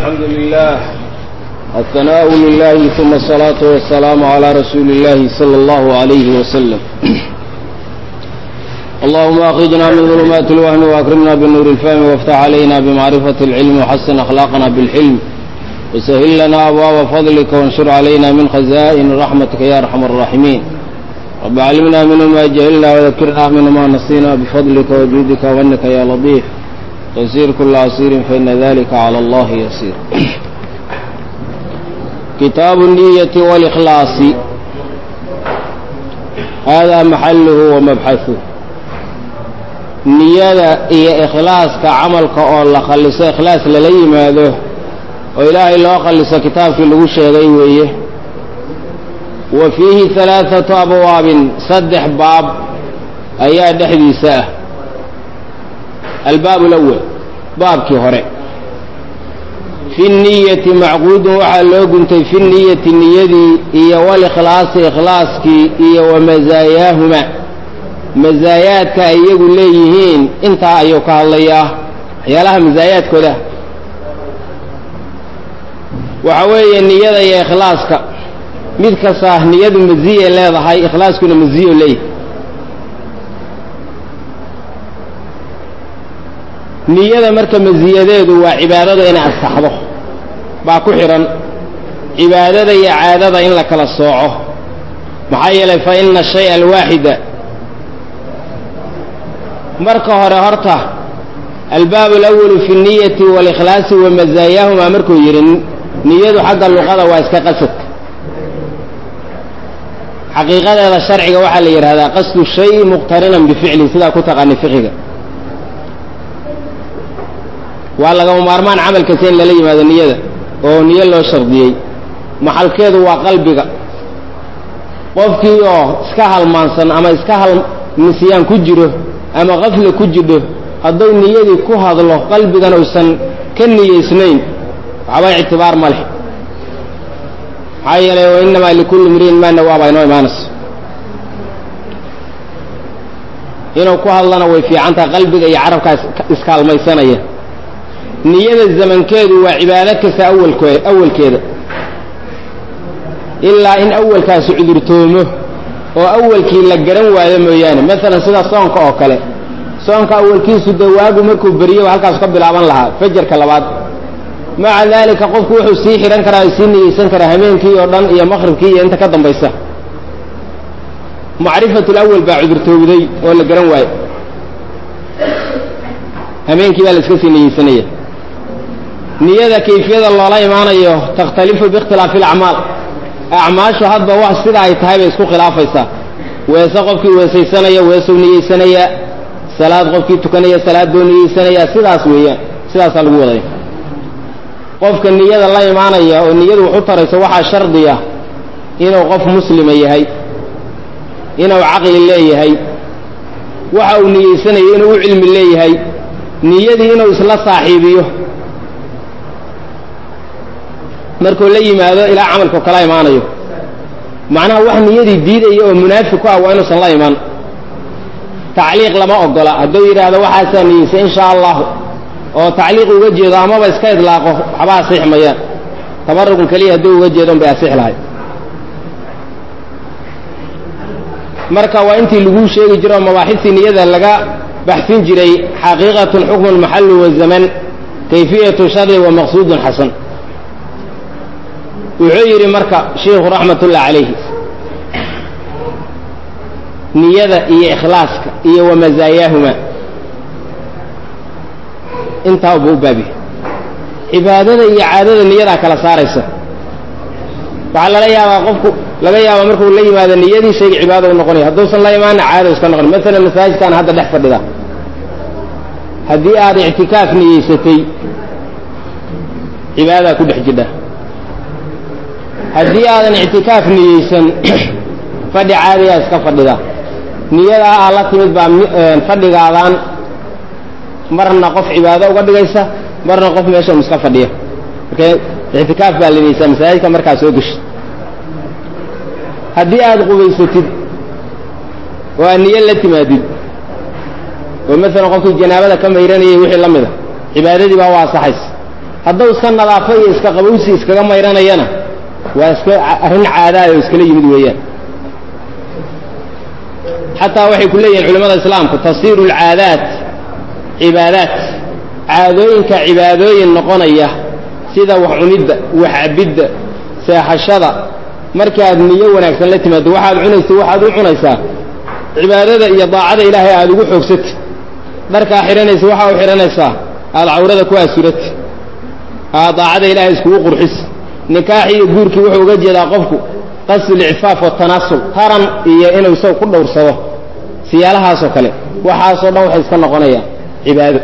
الحمد لله الثناء لله ثم الصلاة والسلام على رسول الله صلى الله عليه وسلم اللهم أخرجنا من ظلمات الوهم وأكرمنا بالنور الفهم وافتح علينا بمعرفة العلم وحسن أخلاقنا بالحلم وسهل لنا أبواب فضلك وانشر علينا من خزائن رحمتك يا أرحم الراحمين رب علمنا منه ما جهلنا وذكرنا منه ما نسينا بفضلك وجودك وأنك يا لطيف تسير كل عسير فإن ذلك على الله يسير كتاب النية والإخلاص هذا محله ومبحثه niyada iyo ikhlaaska camalka oo la khalliso ikhlaas lala yimaado oo ilaahay loo khalliso kitaabkii lagu sheegay weeye wa fiihi halaathatu abwaabin saddex baab ayaa dhexdiisa ah albaab alawal baabkii hore fi niyati macquudun waxaa loo guntay fi niyati niyadii iyo walikhlaasi ikhlaaskii iyo wa masaayaahuma masaayaadka ay iyagu leeyihiin intaa ayuu ka hadlayaa waxyaalaha masaayaadkooda waxa weeye niyada iyo ikhlaaska mid kasta niyadu maziye leedahay ikhlaaskuna maziyo leeyahay niyada marka masiyadeedu waa cibaadada inay ansaxdo baa ku xidhan cibaadada iyo caadada in la kala sooco maxaa yeelay fa ina shaya alwaaxida marka hore horta albaab alawalu fi niyati walikhlaasi wa masaayaahuma markuu yidhi niyadu xagga luqada waa iska qasadka xaqiiqadeeda sharciga waxaa la yidhahdaa qasdu shay muqtarinan bificli sidaa ku taqaani fiqiga waa lagama maarmaan camal kasta in lala yimaado niyada oo niyo loo shardiyey maxalkeedu waa qalbiga qofkii oo iska halmaansan ama iska hal nisyaan ku jiro ama qafla ku jidho hadduu niyadii ku hadlo qalbigan uusan ka niyeysnayn waxba ictibaar ma leh maxaa yeelay wa innamaa likulli mriin maa nawaa baa inoo imaanayso inuu ku hadlana way fiicantaha qalbiga iyo carabkaa iskaalmaysanaya niyada zamankeedu waa cibaado kasta awalko awalkeeda ilaa in awalkaasi cudurtoomo oo awalkii la garan waayo mooyaane maalan sida soonka oo kale soonka awalkiisu dee waagu markuu beriyo halkaas ka bilaaban lahaa fajarka labaad maca daalika qofku wuxuu sii xidhan karaa sii niyeysan karaa hameenkii oo dhan iyo maqribkii iyo inta ka dambaysa macrifatul awal baa cudurtoobday oo la garan waayo hameenkii baa la iska sii niyeysanaya niyada kayfiyada loola imaanayo takhtalifu biikhtilaafi alacmaal acmaashu hadba wax sida ay tahay bay isku khilaafaysaa weese qofkii weesaysanaya weesuu niyeysanaya salaad qofkii tukanaya salaad buu niyeysanaya sidaas weeyaan sidaasaa lagu wadaya qofka niyada la imaanaya oo niyadu wax u tarayso waxaa shardiya inuu qof muslima yahay inuu caqli leeyahay waxa uu niyeysanayo inuu u cilmi leeyahay niyadii inuu isla saaxiibiyo markuu la yimaado ilaa camalkao kala imaanayo macnaha wax niyadii diidaya oo munaafiq ku ah waa inuusan la iman tacliiq lama ogola hadduu yidhaahdo waxaasaa niyeysay insha allahu oo tacliiq uga jeedo amaba iska idlaaqo waxba asix mayaan tabaruqun keliya hadduu uga jeedon bay asix lahay marka waa intii laguu sheegi jiro oo mabaaxistii niyada laga baxsin jiray xaqiiqatun xukmun maxalu wazaman kayfiyatu shari wa maqsuudun xasan wuxuu yidhi marka shiikhu raxmatullah calayhi niyada iyo ikhlaaska iyo wa masaayaahuma intaa buu u baabiye cibaadada iyo caadada niyadaa kala saaraysa waxaa lala yaabaa qofku laga yaabaa markuu la yimaado niyadii shayga cibaada u noqonaya hadduusan la imaana caado iska noqon maalan masaajidkaan hadda dhex fadhida haddii aad ictikaaf niyeysatay cibaadadaa ku dhex jidha haddii aadan ictikaaf niyeysan fadhi caadiyaa iska fadhida niyadaa aa la timid baa fadhigaadaan marna qof cibaado uga dhigaysa marna qof meeshan iska fadhiya marka ictikaaf baa la niyeysaa masaajidka markaa soo geshid haddii aad qubaysatid oo aad niyo la timaadid oo maalan qofkii janaabada ka mayranayay wixii la mid a cibaadadii baa u asaxaysa hadduu iska nadaafo iyo iska qabowsi iskaga mayranayana waa iska arrin caadaad oo iskala yimid weeyaan xataa waxay ku leeyihin culimmada islaamku tasiiru alcaadaat cibaadaat caadooyinka cibaadooyin noqonaya sida wax cunidda wax cabidda seexashada markaad niyo wanaagsan la timaado waxaad cunaysa waxaad u cunaysaa cibaadada iyo daacada ilaahay aada ugu xoogsati dharkaa xidhanaysa waxaa u xidhanaysaa aada cawrada ku asurati aad daacada ilaahay iskugu qurxis nikaaxi iyo guurkii wuxuu uga jeedaa qofku qasdu licfaaf watanaasul taran iyo inuu isaga ku dhowrsado siyaalahaasoo kale waxaasoo dhan waxay iska noqonayaan cibaado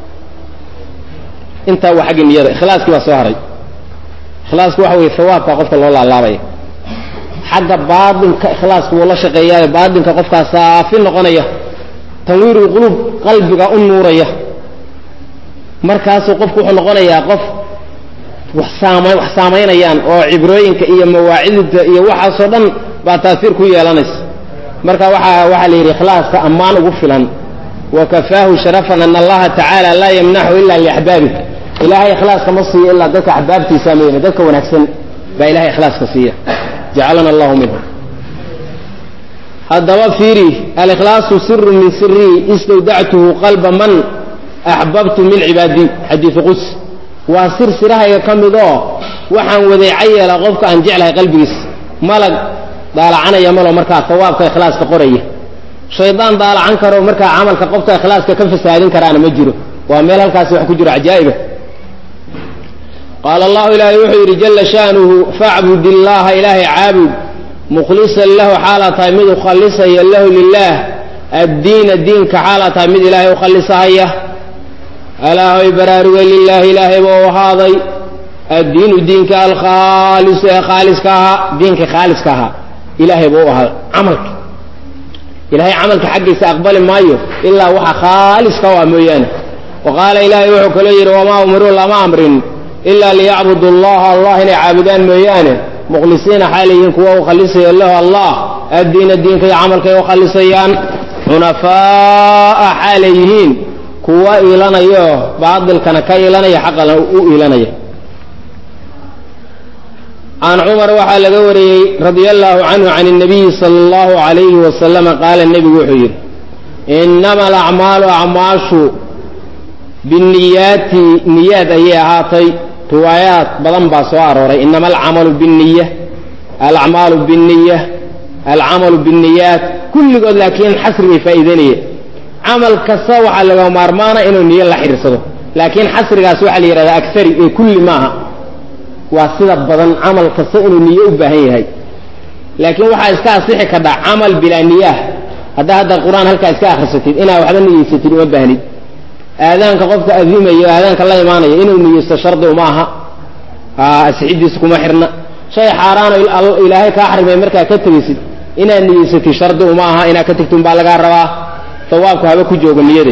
intaa waa xagga niyada ikhlaaskii baa soo haray ikhlaasku waxa weye hawaabka qofka loo laalaabaya xagga baatinka ikhlaasku wuu la shaqeeyaayo baatinka qofkaa saafi noqonaya tanwiirul quluub qalbiga u nuuraya markaasuu qofku wuxuu noqonayaa qof wax saama wax saamaynayaan oo cibrooyinka iyo mawaacidda iyo waxaasoo dhan baa taasiir ku yeelanaysa marka waxaa waxaa la yidhi ikhlaaska ammaan ugu filan wa kafaahu sharafan ana allaha tacaala laa yamnaxu ila liaxbaabih ilahay ikhlaaska ma siiyo ilaa dadka axbaabtiisa mooyane dadka wanaagsan baa ilahay ikhlaaska siiya jacalana allahu minhum haddaba fiiri alikhlaasu siru min sirii istawdactuhu qalba man axbabtu min cibaadii xadiidu quds waa sir sirahayga ka mid oo waxaan wadeeca yeelaa qofka aan jeclahay qalbigiisa malag daalacanaya malo markaa sawaabka ikhlaaska qoraya shaydaan daalacan karo markaa camalka qofka ikhlaaska ka fasaadin karaana ma jiro waa meel halkaasi wax ku jiro cajaa'iba qaala allahu ilaahay wuxuu yidhi jalla sha'nuhu facbud illaaha ilaahay caabud mukhlisan lahu xaalaa tahay mid ukhallisaya lahu lilaah addiina diinka xaalaa tahay mid ilaahay ukhallisahaya alaahoy baraaruga lilaahi ilaahay buu ahaaday addiinu diinka alkhaalisu ee khaaliska ahaa diinka khaaliska ahaa ilaahay buu u ahaaday camalka ilahay camalka xaggiisa aqbali maayo ilaa waxa khaaliska u ah mooyaane wa qaala ilaahay wuxuu kaloo yidhi wamaa umiruu lama amrin ilaa liyacbudu allaha allah inay caabudaan mooyaane mukhlisiina xaalayihiin kuwa ukhalisaya lahu allah addiina diinka iyo camalkay ukhalisayaan xunafaa'a xaalay yihiin kuwa iilanayo baatilkana ka iilanaya xaqana u iilanaya can cumar waxaa laga wariyey radia allahu canhu can الnabiyi salى اllahu عalayhi wasalama qaala nebigu wuxuu yidhi inama alacmaalu acmaashu biniyaati niyaad ayay ahaatay riwaayaad badan baa soo arooray inama alcamalu biniya alacmaalu biniya alcamalu biniyaat kulligood laakiin xasri bay faa'iideynaya camal kasta waxaa laga maarmaana inuu niyo la xidhiirsado laakiin xasrigaas waxaa la yidhahdaa agari ee kulli maaha waa sida badan camal kasta inuu niyo u baahan yahay laakiin waxaa iska asixi kadhaa camal bilaa niyaah haddaa hadda qur-aan halkaa iska akrisatid inaa waxba niyeysatid uma baahnid aadaanka qofka adimayo aadaanka la imaanaya inuu niyeysto shardi uma aha asixidiisa kuma xirna shay xaaraano ilaahay kaa xarimay markaa ka tegaysid inaad niyeysatid shardi uma aha inaad ka tegtin baa lagaa rabaa sawaabku haba ku joogo niyade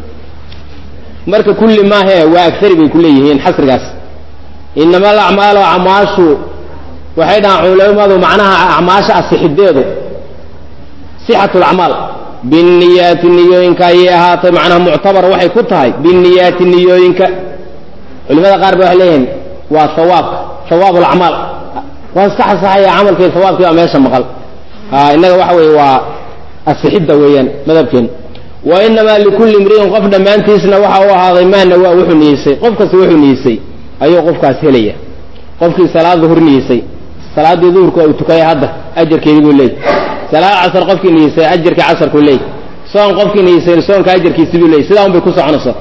marka kulli maahe waa agari bay ku leeyihiin xasrigaas inama alacmaalu acmaashu waxay dhahaan culamadu macnaha acmaasha asixideedu sixatu lacmaal biniyaati niyooyinka ayay ahaatay macnaha muctabar waxay ku tahay biniyaati niyooyinka culimada qaar ba waxay leeyihiin waa hawaabka hawaab alacmaal waa iska xasaxaya camalkii hawaabkii baa meesha maqal innaga waxa weeye waa asixidda weeyaan madhabkeena wa inamaa likulli imri'in qof dhammaantiisna waxa u ahaaday maana waa wuxuu niyeysay qof kasta wuxuu niyeysay ayuu qofkaas helaya qofkii salaad duhur niyeysay salaaddii duhurka uu tukaya hadda ajarkeedii buu leeyay salaad casar qofkii niyeysay ajarkii casarkuu leeyay soon qofkii niyeysay soonka ajarkiisi buu leeyay sidaa un bay ku soconaysaa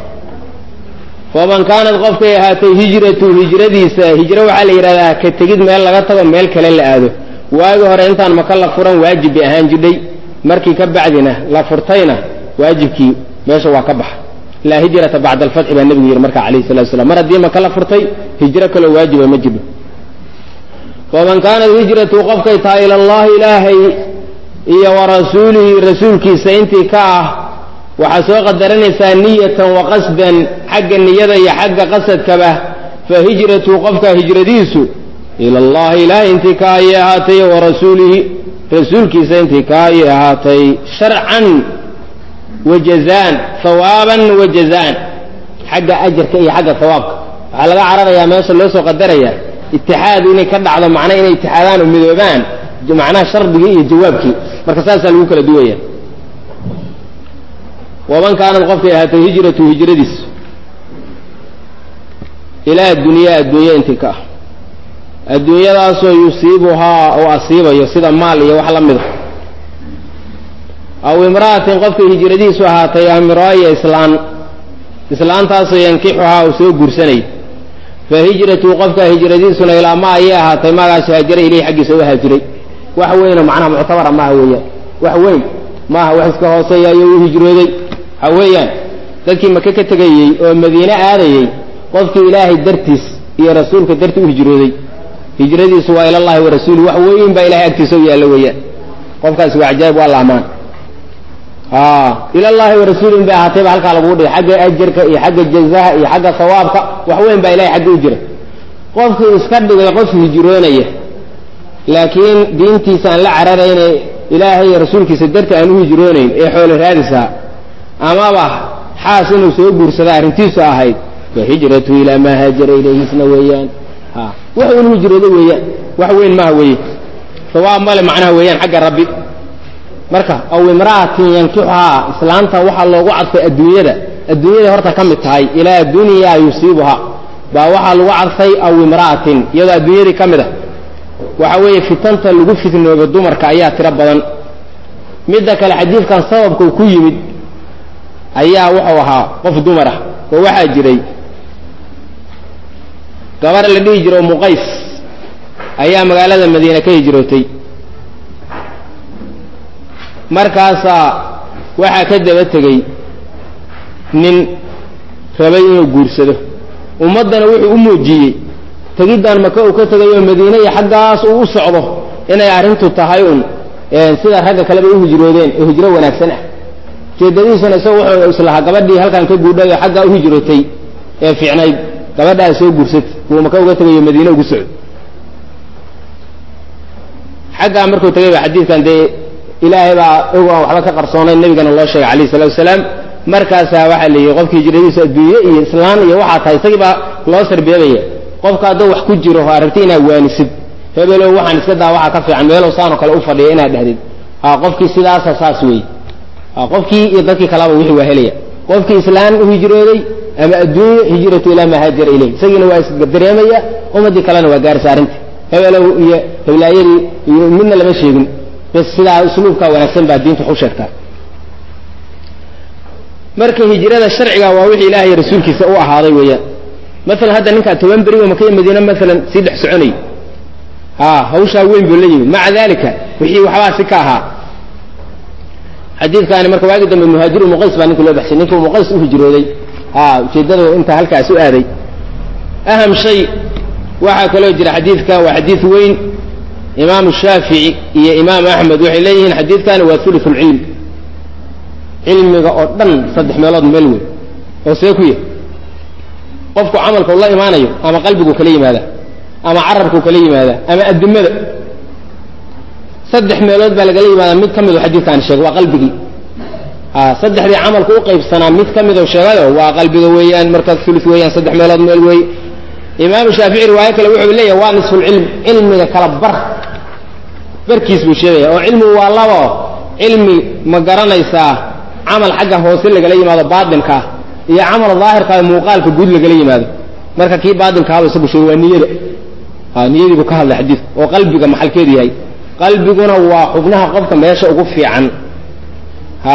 faman kaanad qofkay ahaatay hijratu hijradiisa hijro waxaa la yidhahdaa ka tegid meel laga tago meel kale la aado waagi hore intaan maka la furan waajib bay ahaan jidhay markii ka bacdina la furtayna waajibkii meesha waa ka baxa laa hijrata bacda alfatxi baa nebigu yidhi marka alayhi salatu slam mar haddii maka la furtay hijro kaloo waajiba ma jiro faman kaanat hijratu qofkay tahay ila allahi ilaahay iyo wa rasuulihi rasuulkiisa intii ka ah waxaa soo qadaranaysaa niyatan wa qasdan xagga niyada iyo xagga qasadkaba fa hijratu qofka hijradiisu ila allahi ilaahay intii ka ayay ahaatay wa rasuulihi rasuulkiisa intii ka ayay ahaatay sharcan wa jazaan hawaaban wa jazaan xagga ajarka iyo xagga hawaabka waxaa laga cararayaa meesha loo soo qadarayaa itixaad inay ka dhacdo macna inay itixaadaan oo midoobaan macnaha shardigii iyo jawaabkii marka saasaa lagu kala duwaya waman kaanad qofkay ahaatay hijratu hijradiis ilaa dunyaa adduunya intii ka ah adduunyadaasoo yusiibuhaa uu asiibayo sida maal iyo wax la mida aw imra'atin qofkay hijradiisu ahaatay amiraayo islaan islaantaasoo yankixuhaa uu soo guursanay fa hijratu qofka hijradiisuna ilaa ma ayay ahaatay maagaas haajara ileyhi xaggiisa u haajiray wax weynoo macnaha muctabara maaha weeyaan wax weyn maaha wax iska hooseeya ayuu u hijrooday waxa weeyaan dadkii maka ka tegayey oo madiine aadayey qofkii ilaahay dartiis iyo rasuulka darti u hijrooday hijradiisu waa ilallahi wa rasuuli wax weyn baa ilahay agtiisa u yaallo weeyaan qofkaasi waa cajaayib waa la amaan ilallahi wa rasuulin bay ahaatay ba halkaa laguu dhigay xagga ajarka iyo xagga jazaha iyo xagga sawaabka wax weyn baa ilahay xagga u jira qofkii iska dhigay qof hijroonaya laakiin diintiisa aan la cararayne ilaahay iyo rasuulkiisa darti aan u hijroonayn ee xoolo raadisaa amaba xaas inuu soo guursada arrintiisu ahayd fa hijratu ilaa maa haajara ilayhisna weeyaan wax unu hijrooda weeyaan wax weyn maaha weeye sawaab male macnaha weeyaan xagga rabbi marka aw imra'atin yankixuhaa islaanta waxaa loogu cadfay adduunyada adduunyada horta ka mid tahay ilaa dunyaa yusiibuhaa baa waxaa lagu cadfay aw imra'atin iyadoo adduunyadii ka mid a waxa weeye fitanta lagu fitnoobo dumarka ayaa tiro badan midda kale xadiidkan sababka ku yimid ayaa wuxuu ahaa qof dumar ah oo waxaa jiray gabar la dhihi jiro muqays ayaa magaalada madiine ka hijrootay markaasaa waxaa ka daba tegey nin rabay inuu guursado ummaddana wuxuu u muujiyey tegiddan maka uu ka tegayoo madiine iyo xaggaas uu u socdo inay arrintu tahay un sida ragga kaleba u hijroodeen oo hijro wanaagsan ah ujeedadiisuna isaga wuxuu islahaa gabadhii halkan ka guudhay oo xaggaa u hijrootay ee fiicnayd gabadhaa soo guursat buu maka uga tegayo madiine ugu socdo xaggaa markuu tegay ba xadiidkan dee ilaahay baa og aan waxba ka qarsoonayn nebigana loo sheegay alayh salatu wasalaam markaasaa waxaa la yidhi qofka hijradiisu adduunye iyo islaan iyo waxaa tahay isagii baa loo sarbeebaya qofka hadduu wax ku jiro oo aragti inaad waanisid hebelow waxaan iska daa waxaa ka fiican meelow saanoo kale u fadhiya inaad dhahdid ha qofkii sidaasa saas weeye ha qofkii iyo dadkii kalaba wixii waa helaya qofkii islaan u hijrooday ama adduunye hijratu ilaa maa haajara ilayh isagiina waa isdareemaya ummaddii kalena waa gaarisa arrinta hebelow iyo heblaayadii iyo midna lama sheegin bes sidaa usluubkaa wanaagsan baa diintu waxu sheegtaa marka hijrada sharciga waa wixii ilaahay rasuulkiisa u ahaaday weeyaan maalan hadda ninkaa toban beri oo maka iyo madiine maalan sii dhex soconayay ha hawshaa weyn buu la yimid maca dalika wixii waxbaa si ka ahaa xadiidkaani marka waagi dambe muhaajiru muqays baa ninka loo baxshay ninkii muqays u hijrooday ha ujeeddada inta halkaas u aaday aham shay waxaa kaloo jira xadiidka waa xadiid weyn imaamu shaafici iyo imaam axmed waxay leeyihiin xadiidkani waa ulu lcilm cilmiga oo dhan saddex meelood meel weyn oo see ku yahy qofku camalkau la imaanayo ama qalbigu kala yimaada ama carabku kala yimaada ama adimada saddex meelood baa lagala yimaada mid ka mido xadiidkaani sheegay waa qalbigii saddexdii camalku u qaybsanaa mid ka midoo sheegayo waa qalbiga weeyaan markaas ulu weeyaan saddex meelood meel wey imaamu shaafici riwaayo kale wuxuu leeyahy waa nisfulcilm cilmiga kala bar barkiis buu sheegaya oo cilmigu waa labo cilmi ma garanaysaa camal xagga hoose lagala yimaado baatinka ah iyo camal daahirka muuqaalka guud lagala yimaado marka kii baatinkaaba isagu sheegay waa niyada niyadii buu ka hadlay xadiidku oo qalbiga maxalkeedu yahay qalbiguna waa xubnaha qofka meesha ugu fiican ha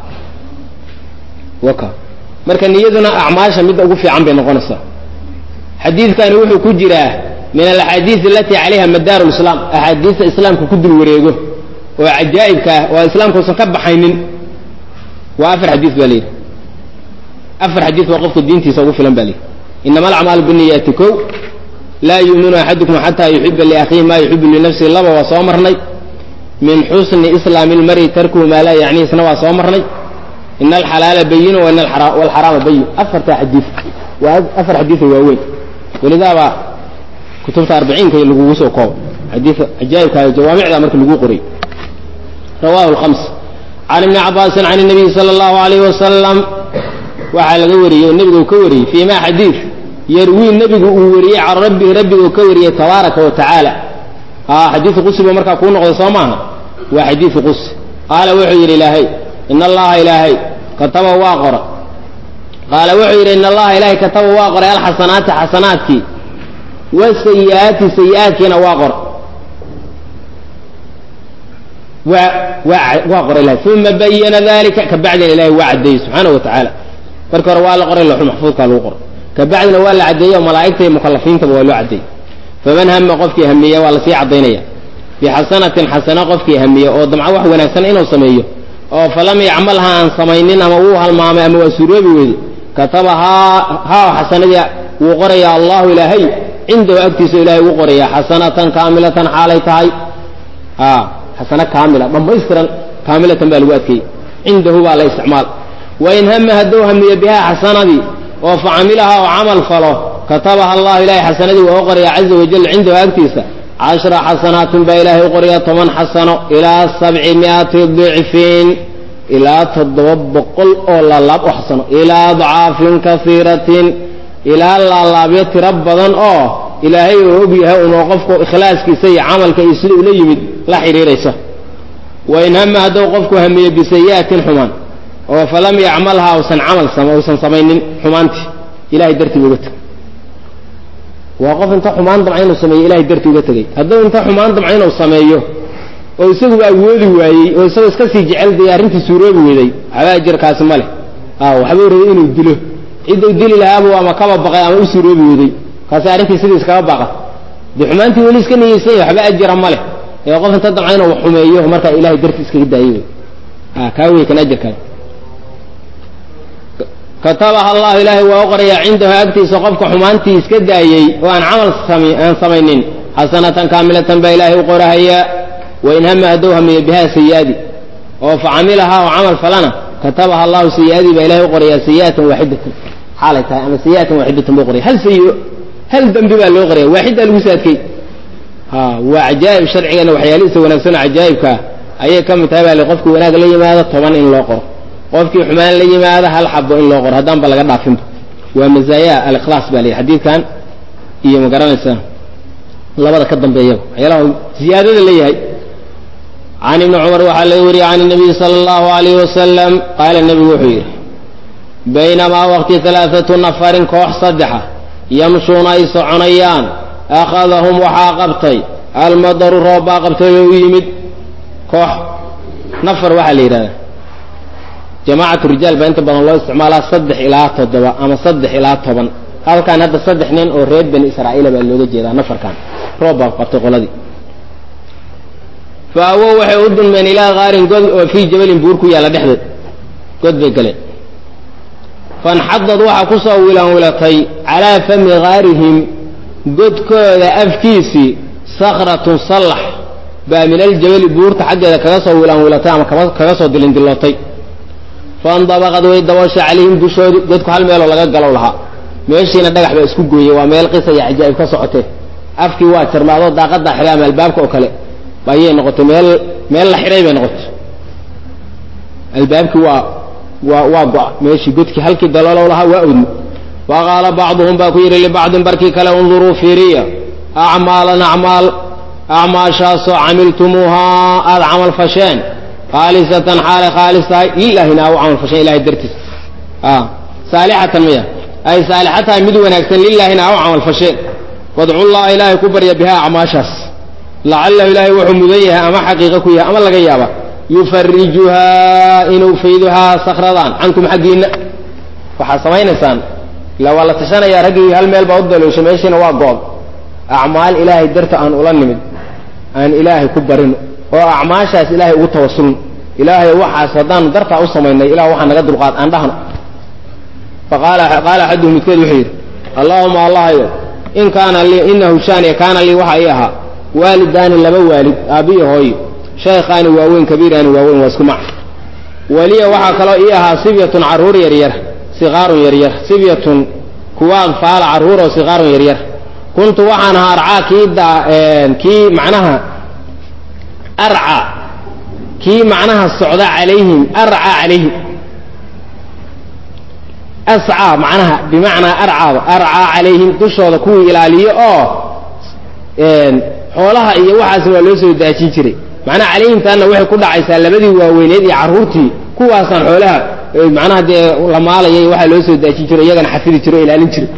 waka marka niyaduna acmaasha midda ugu fiican bay noqonaysaa xadiidkani wuxuu ku jiraa min alaxaadiis alati calayha madaaru lislaam axaadiista islaamka ku dul wareego oo cajaa'ibka ah oo islaamka usan ka baxaynin waa afar xadiis baa layidhi afar xadiis waa qofka diintiisa ugu filan ba layidhi inama alacmaalu biniyaati kow laa yuuminu axadukum xataa yuxiba liakhiihi ma yuxibu linafsihi laba waa soo marnay min xusni islaami lmari tarkuhu maa laa yacnihi isna waa soo marnay ina alxalaala bayinu wa ina alxaraama bayin afarta xadiis waa afar xadiisa waaweyn welidaaba kutubta arbaciinka lagugu soo koobo xadii cajaa'ibka jawaamicda marka lagu qoray rawahu lhams can ibni cabaasin can nabiyi sala allahu alayh wasalam waxaa laga wariyey oo nebiga uu ka wariyey fii ma xadiid yarwii nebigu uu wariyey can rabbihi rabbigu ka wariyey tabaaraka wa tacaala xadiidu qusiba markaa kuu noqday soo maaha waa xadiidu qusi qaala wuxuu yidhi ilaahay in allaha ilaahay kataba waa qora qaala wuxuu yidhi in allaha ilaahay kataba waa qoray alxasanaati xasanaadkii wasayi'aati sayi'aadkiina waa qora waa waa waa qoray ilahay uma bayana dalika kabacdina ilahay waa caddeeyey subxaana wa tacaala marka hore waa la qoray looxul maxfuudkaa lagu qoray kabacdina waa la caddeeyey oo malaa'igta iyo mukalafiintaba waa loo caddeeyey faman hama qofkii hamiya waa lasii caddaynaya bixasanatin xasana qofkii hamiya oo damca wax wanaagsan inuu sameeyo oo falam yacmalha aan samaynin ama wuu halmaamay ama waa suuroobi weyde kataba haa haa xasanadii wuu qorayaa allahu ilaahay cindahu agtiisa ilahay ugu qorayaa xasanatan kaamilatan xaalay tahay xasano kaamila dhammaystiran kaamilatan baa lagu adkeeyey cindahu baa la isticmaal wain hama hadduu hamiyo bihaa xasanadii oo facamilaha oo camal falo katabaha allahu ilahay xasanadii waa u qorayaa caza wajal cindahu agtiisa cashra xasanaatin baa ilaahay u qorayaa toban xasano ilaa sabci miati dicfin ilaa toddoba boqol oo laalaab u xasano ilaa adcaafin kaiiratin ilaa laalaabyo tiro badan oo ilaahay uu og yahay unoo qofku ikhlaaskiisa iyo camalka iyo sida ula yimid la xidhiiraysa wain hama hadduu qofku hamiye bisayi'atin xumaan oo falam yacmalha usan camal usan samaynin xumaantii ilahay dartii uga tegay waa qof inta xumaan damca inuu sameeyo ilahay dartii uga tegay hadduu inta xumaan damca inuu sameeyo oo isaguba awoodi waayey oo isagoo iska sii jecel dee arrintii suuroobi weeday waxba ajirkaasi ma leh waxbuu rabay inuu dilo cidduu dili lahaabu ama kaba baqay ama u suuroobi weeday kaasi arrintii sidii iskaga baqa dee xumaantii weli iska niyeysanya waxba ajira ma leh ee qof inta damca inuu xumeeyo markaa ilahay dartii iskaga daayey wey kaa wey kan ajirkan katabaha allahu ilaahay waa u qorayaa cindahu agtiisa qofka xumaantii iska daayey oo aan camal aan samaynin xasanatan kaamilatan baa ilaahay u qorahayaa wain hama hadduu hamiyo bihaa sayi'adii oo facamilahaa oo camal falana katabaha allahu sayi'adii baa ilahay u qorayaa sayi'atan waaxidatan xaalay tahay ama sayi'atan waaxidatan buu qoraya hal sayi'o hal dembi baa loo qoraya waaxiddaa lagu saadkay ha waa cajaa'ib sharcigana waxyaalihiisa wanaagsan oo cajaa'ibkaa ayay ka mid tahay baa li qofkii wanaag la yimaado toban in loo qoro qofkii xumaan la yimaado hal xabo in loo qoro haddaan ba laga dhaafinba waa mazaaya alikhlaas baa layihi xadiidkan iyo ma garanaysaa labada ka dambeeyaba waxyaalaha ziyaadada leeyahay can ibni cumar waxaa laga wariyey can nabiyi sala allahu alayh wasalam qaala nebigu wuxuu yidhi baynamaa waqti alaaatu nafarin koox saddexa yamshuuna ay soconayaan akhadahum waxaa qabtay almadaru roob baa qabtay oo u yimid koox nafar waxaa la yidhahdaa jamaacatu rijaal baa inta badan loo isticmaalaa saddex ilaa toddoba ama saddex ilaa toban halkan hadda saddex nin oo reer bani israa'iila baa looga jeedaa nafarkan roob baa qabtay qoladii fa awow waxay u dulmeen ilaa kaarin god oo fii jabalin buur ku yaalla dhexdeed god bay galeen fanxadad waxaa ku soo wilanwilatay calaa fami kaarihim godkooda afkiisii sakratun sallax baa min aljabali buurta xaggeeda kaga soo wilanwilatay ama kaga soo dilindillootay faindabaqad way dabooshay calayhim dushoodii godku hal meeloo laga galow lahaa meeshiina dhagax baa isku gooyey waa meel qisa iyo cajaa'ib ka socotee afkii waa jarmaadoo daaqadaa xidhay ama albaabka oo kale ayay noqotay meel meel la xidhay bay noqotay albaabkii waa waa waa go-a meeshii godkii halkii daloolow lahaa waa odmi wa qaala bacduhum baa ku yidhi libacdin barkii kale unduruu fiiriya acmaalan acmaal acmaashaasoo camiltumuuhaa aada camal fasheen khaalisatan xaalay khaalis tahay lilahina u camal fasheen ilahay dartiis saalixatan miya ay saalixa tahay mid wanaagsan lilaahina u camal fasheen wadcullaha ilaahay ku barya bihaa acmaashaas lacalahu ilaahay wuxuu mudan yahay ama xaqiiqa ku yahay ama laga yaaba yufarijuhaa inuu fayduhaa sakradan cankum xaggiinna waxaad samaynaysaan ila waa la tashanayaa raggii hal meel baa u daloosha meeshiina waa go-d acmaal ilaahay darta aan ula nimid aan ilaahay ku barino oo acmaashaas ilaahay ugu tawasulno ilaahay waxaas haddaanu dartaa u samaynay ilah waxaa naga dulqaad aan dhahno faqaala qaala axaduhum midkood wuxuu yidhi allaahuma allahayo in kaana lii inahu shaaniya kaana lii waxa ii ahaa waalidaani laba waalid aabbiyo hooyo shaykhaani waaweyn kabiiraani waaweyn waa isku mac waliya waxaa kaloo ii ahaa sibyatun carruur yaryar siqaarun yaryar sibyatun kuwa adfaala carruuroo siqaarun yaryar kuntu waxaan ahaa arcaa kii da kii macnaha arca kii macnaha socda calayhim arca calayhim ascaa macnaha bimacnaa arcaaba arcaa calayhim dushooda kuwii ilaaliyo oo xoolaha iyo waxaasna waa loo soo daajin jiray macnaha calayhimtaanna waxay ku dhacaysaa labadii waaweyneed iyo carruurtii kuwaasaan xoolaha macnaha dee la maalayay waxaa loo soo daajin jiro iyagana xafidi jiro o ilaalin jiray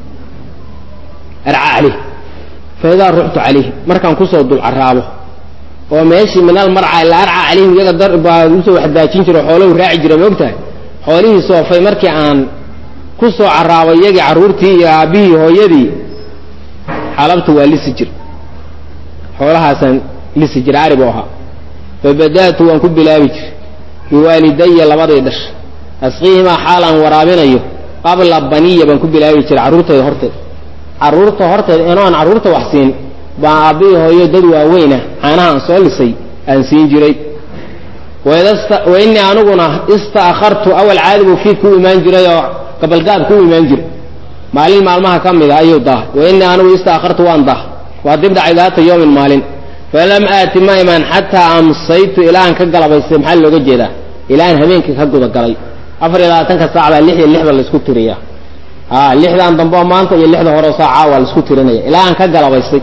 arcaa calayhim fa idaa ruxtu calayhim markaan kusoo dulcaraabo oo meeshii min almarca ila arca calayhim iyaga dar baa usoo waxdaajin jiro xoolahu raaci jira ma ogtahay xoolihii soofay markii aan ku soo caraabay iyagii carruurtii iyo aabbihii hooyadii xalabta waa lisi jir xoolahaasaan lisi jira ari buu ahaa fabada'tu waan ku bilaabi jir biwaalidaya labaday dhash asqiihimaa xaal aan waraabinayo qabla baniya baan ku bilaabi jiray carruurtayda horteed carruurta horteed inoon carruurta wax siin baan aabbihii hooyo dad waaweynah caanaha aan soo lisay aan siin jiray wa innii aniguna ista'khartu awal caadi buu fiidka u imaan jiray oo gabalgaabka u imaan jiray maalin maalmaha ka mid a ayuu daahay wa innii anigu ista'khartu waan dah waa dib dhacay daata yoomin maalin falam aati ma imaan xataa amsaytu ilaa aan ka galabaystay maxaa looga jeedaa ilaa aan habeenkii ka gudagalay afar iyo labaatanka saac baa lix iyo lix ba laisku tiriyaa a lixdan dambe oo maanta iyo lixda hore oo saacaa waa laisku tirinaya ilaa aan ka galabaystay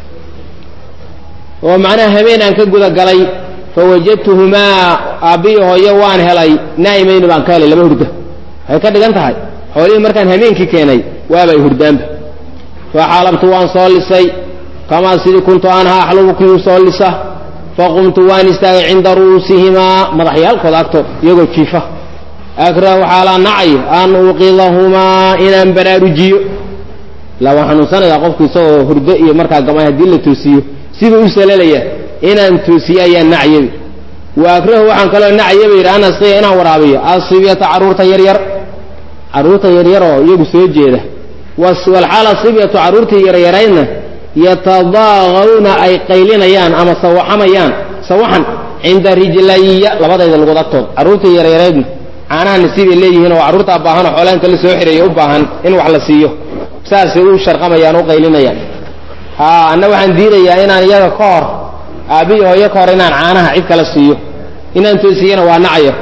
oo macnaha habeen aan ka gudagalay fawajadtuhumaa aabbiyi hooyo waan helay naa'imayni baan ka helay laba hurda waxay ka dhigan tahay xoolihii markaan habeenkii keenay waabay hurdaanba faxalabtu waan soo lisay kamaa sidii kuntu anhaa axlubu kii soo lisa faqumtu waan istaagay cinda ru'uusihimaa madaxyaalkooda agtood iyagoo jiifa akrahu xaalaa nacay an uuqidahumaa inaan baraarujiyo ilaa waan xanuunsanayaa qofku isagoo hurdo iyo markaa gamay haddii la toosiyo siduu u salalaya inaan toosiyo ayaan nacyabi wa akrahu waxaan kaloo nacyaba yidhi an asqiya inaan waraabiyo asibyata carruurta yaryar carruurta yaryaroo iyagu soo jeeda walxaal asibyatu carruurtii yaryaraydna yatadaaqawna ay qaylinayaan ama sawaxamayaan sawaxan cinda rijlaya labadayda lugud agtood carruurtii yaryaraydna caanaha nasiibay leeyihiin oo carruurtaa baahan oo xoolaha inta la soo xireeya u baahan in wax la siiyo saasay u sharqamayaan u qaylinayaan ha anna waxaan diidayaa inaan iyaga ka hor aabbiyi hooyo ka hor inaan caanaha cid kala siiyo inaan toosiyana waa nacayo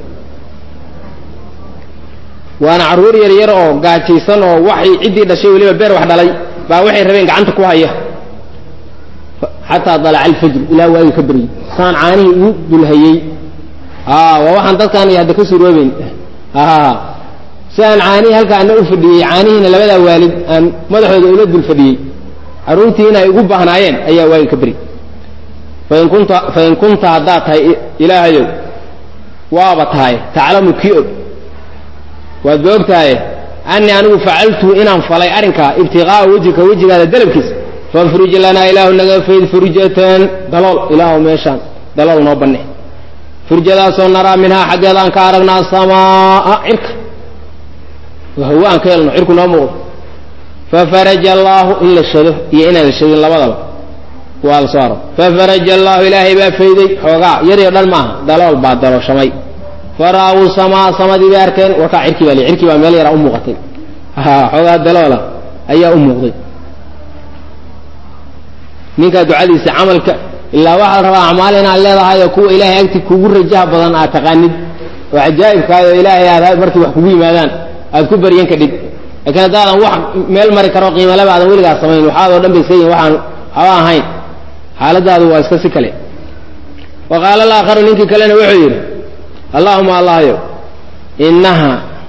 waana carruur yaryar oo gaajaysan oo waxay ciddii dhashay weliba beer wax dhalay baa waxay rabeen gacanta ku haya xataa dalaca alfajr ilaa waagi ka beryey saan caanihii ugu dulhayey a waa waxaan dadkaan iyo hadda ka suroobeyn si aan caanihii halka ana u fadhiyey caanihiina labadaa waalid aan madaxooda ula dul fadhiyey carruurtiina ay ugu baahnaayeen ayaa waagi ka beryey fain kunta fain kunta haddaad tahay ilaahayow waaba tahay taclamu kii og waad ba og tahay anii anigu facaltu inaan falay arrinkaa ibtiqaa'a wejika wejigaada dalabkiisa fafruj lanaa ilaahu naga fayd furjatan dalool ilaahu meeshaan dalool noo banne furjadaasoo naraa minhaa xaggeeda aan ka aragna asamaa cirka hawa aan ka helno cirku noo muuqdo fafaraja allaahu in la shado iyo inaan la shadin labadaba waa la soo aro fafaraja allaahu ilaahay baa fayday xoogaa yaryo dhan maaha dalool baa dalooshamay fara'uu samaa samadii bay arkeen warkaa cirkii baa li cirkii baa meel yaraa u muuqatay xoogaa daloola ayaa u muuqday ninkaa ducadiisa camalka ilaa waxaa la rabaa acmaal inaad leedahay oo kuwa ilaahay agti kugu rajaha badan aad taqaanid oo cajaa'ibkaay oo ilaahay aad markii wax kugu yimaadaan aad ku baryan kadhig laakiin haddaadan wax meel mari karo qiimalaba aadan weligaas samayn waxaadoo dhan bay sayin waxaan haba ahayn xaaladaadu waa iska si kale wa qaala alaakharu ninkii kalena wuxuu yidhi allahuma allahyo inaha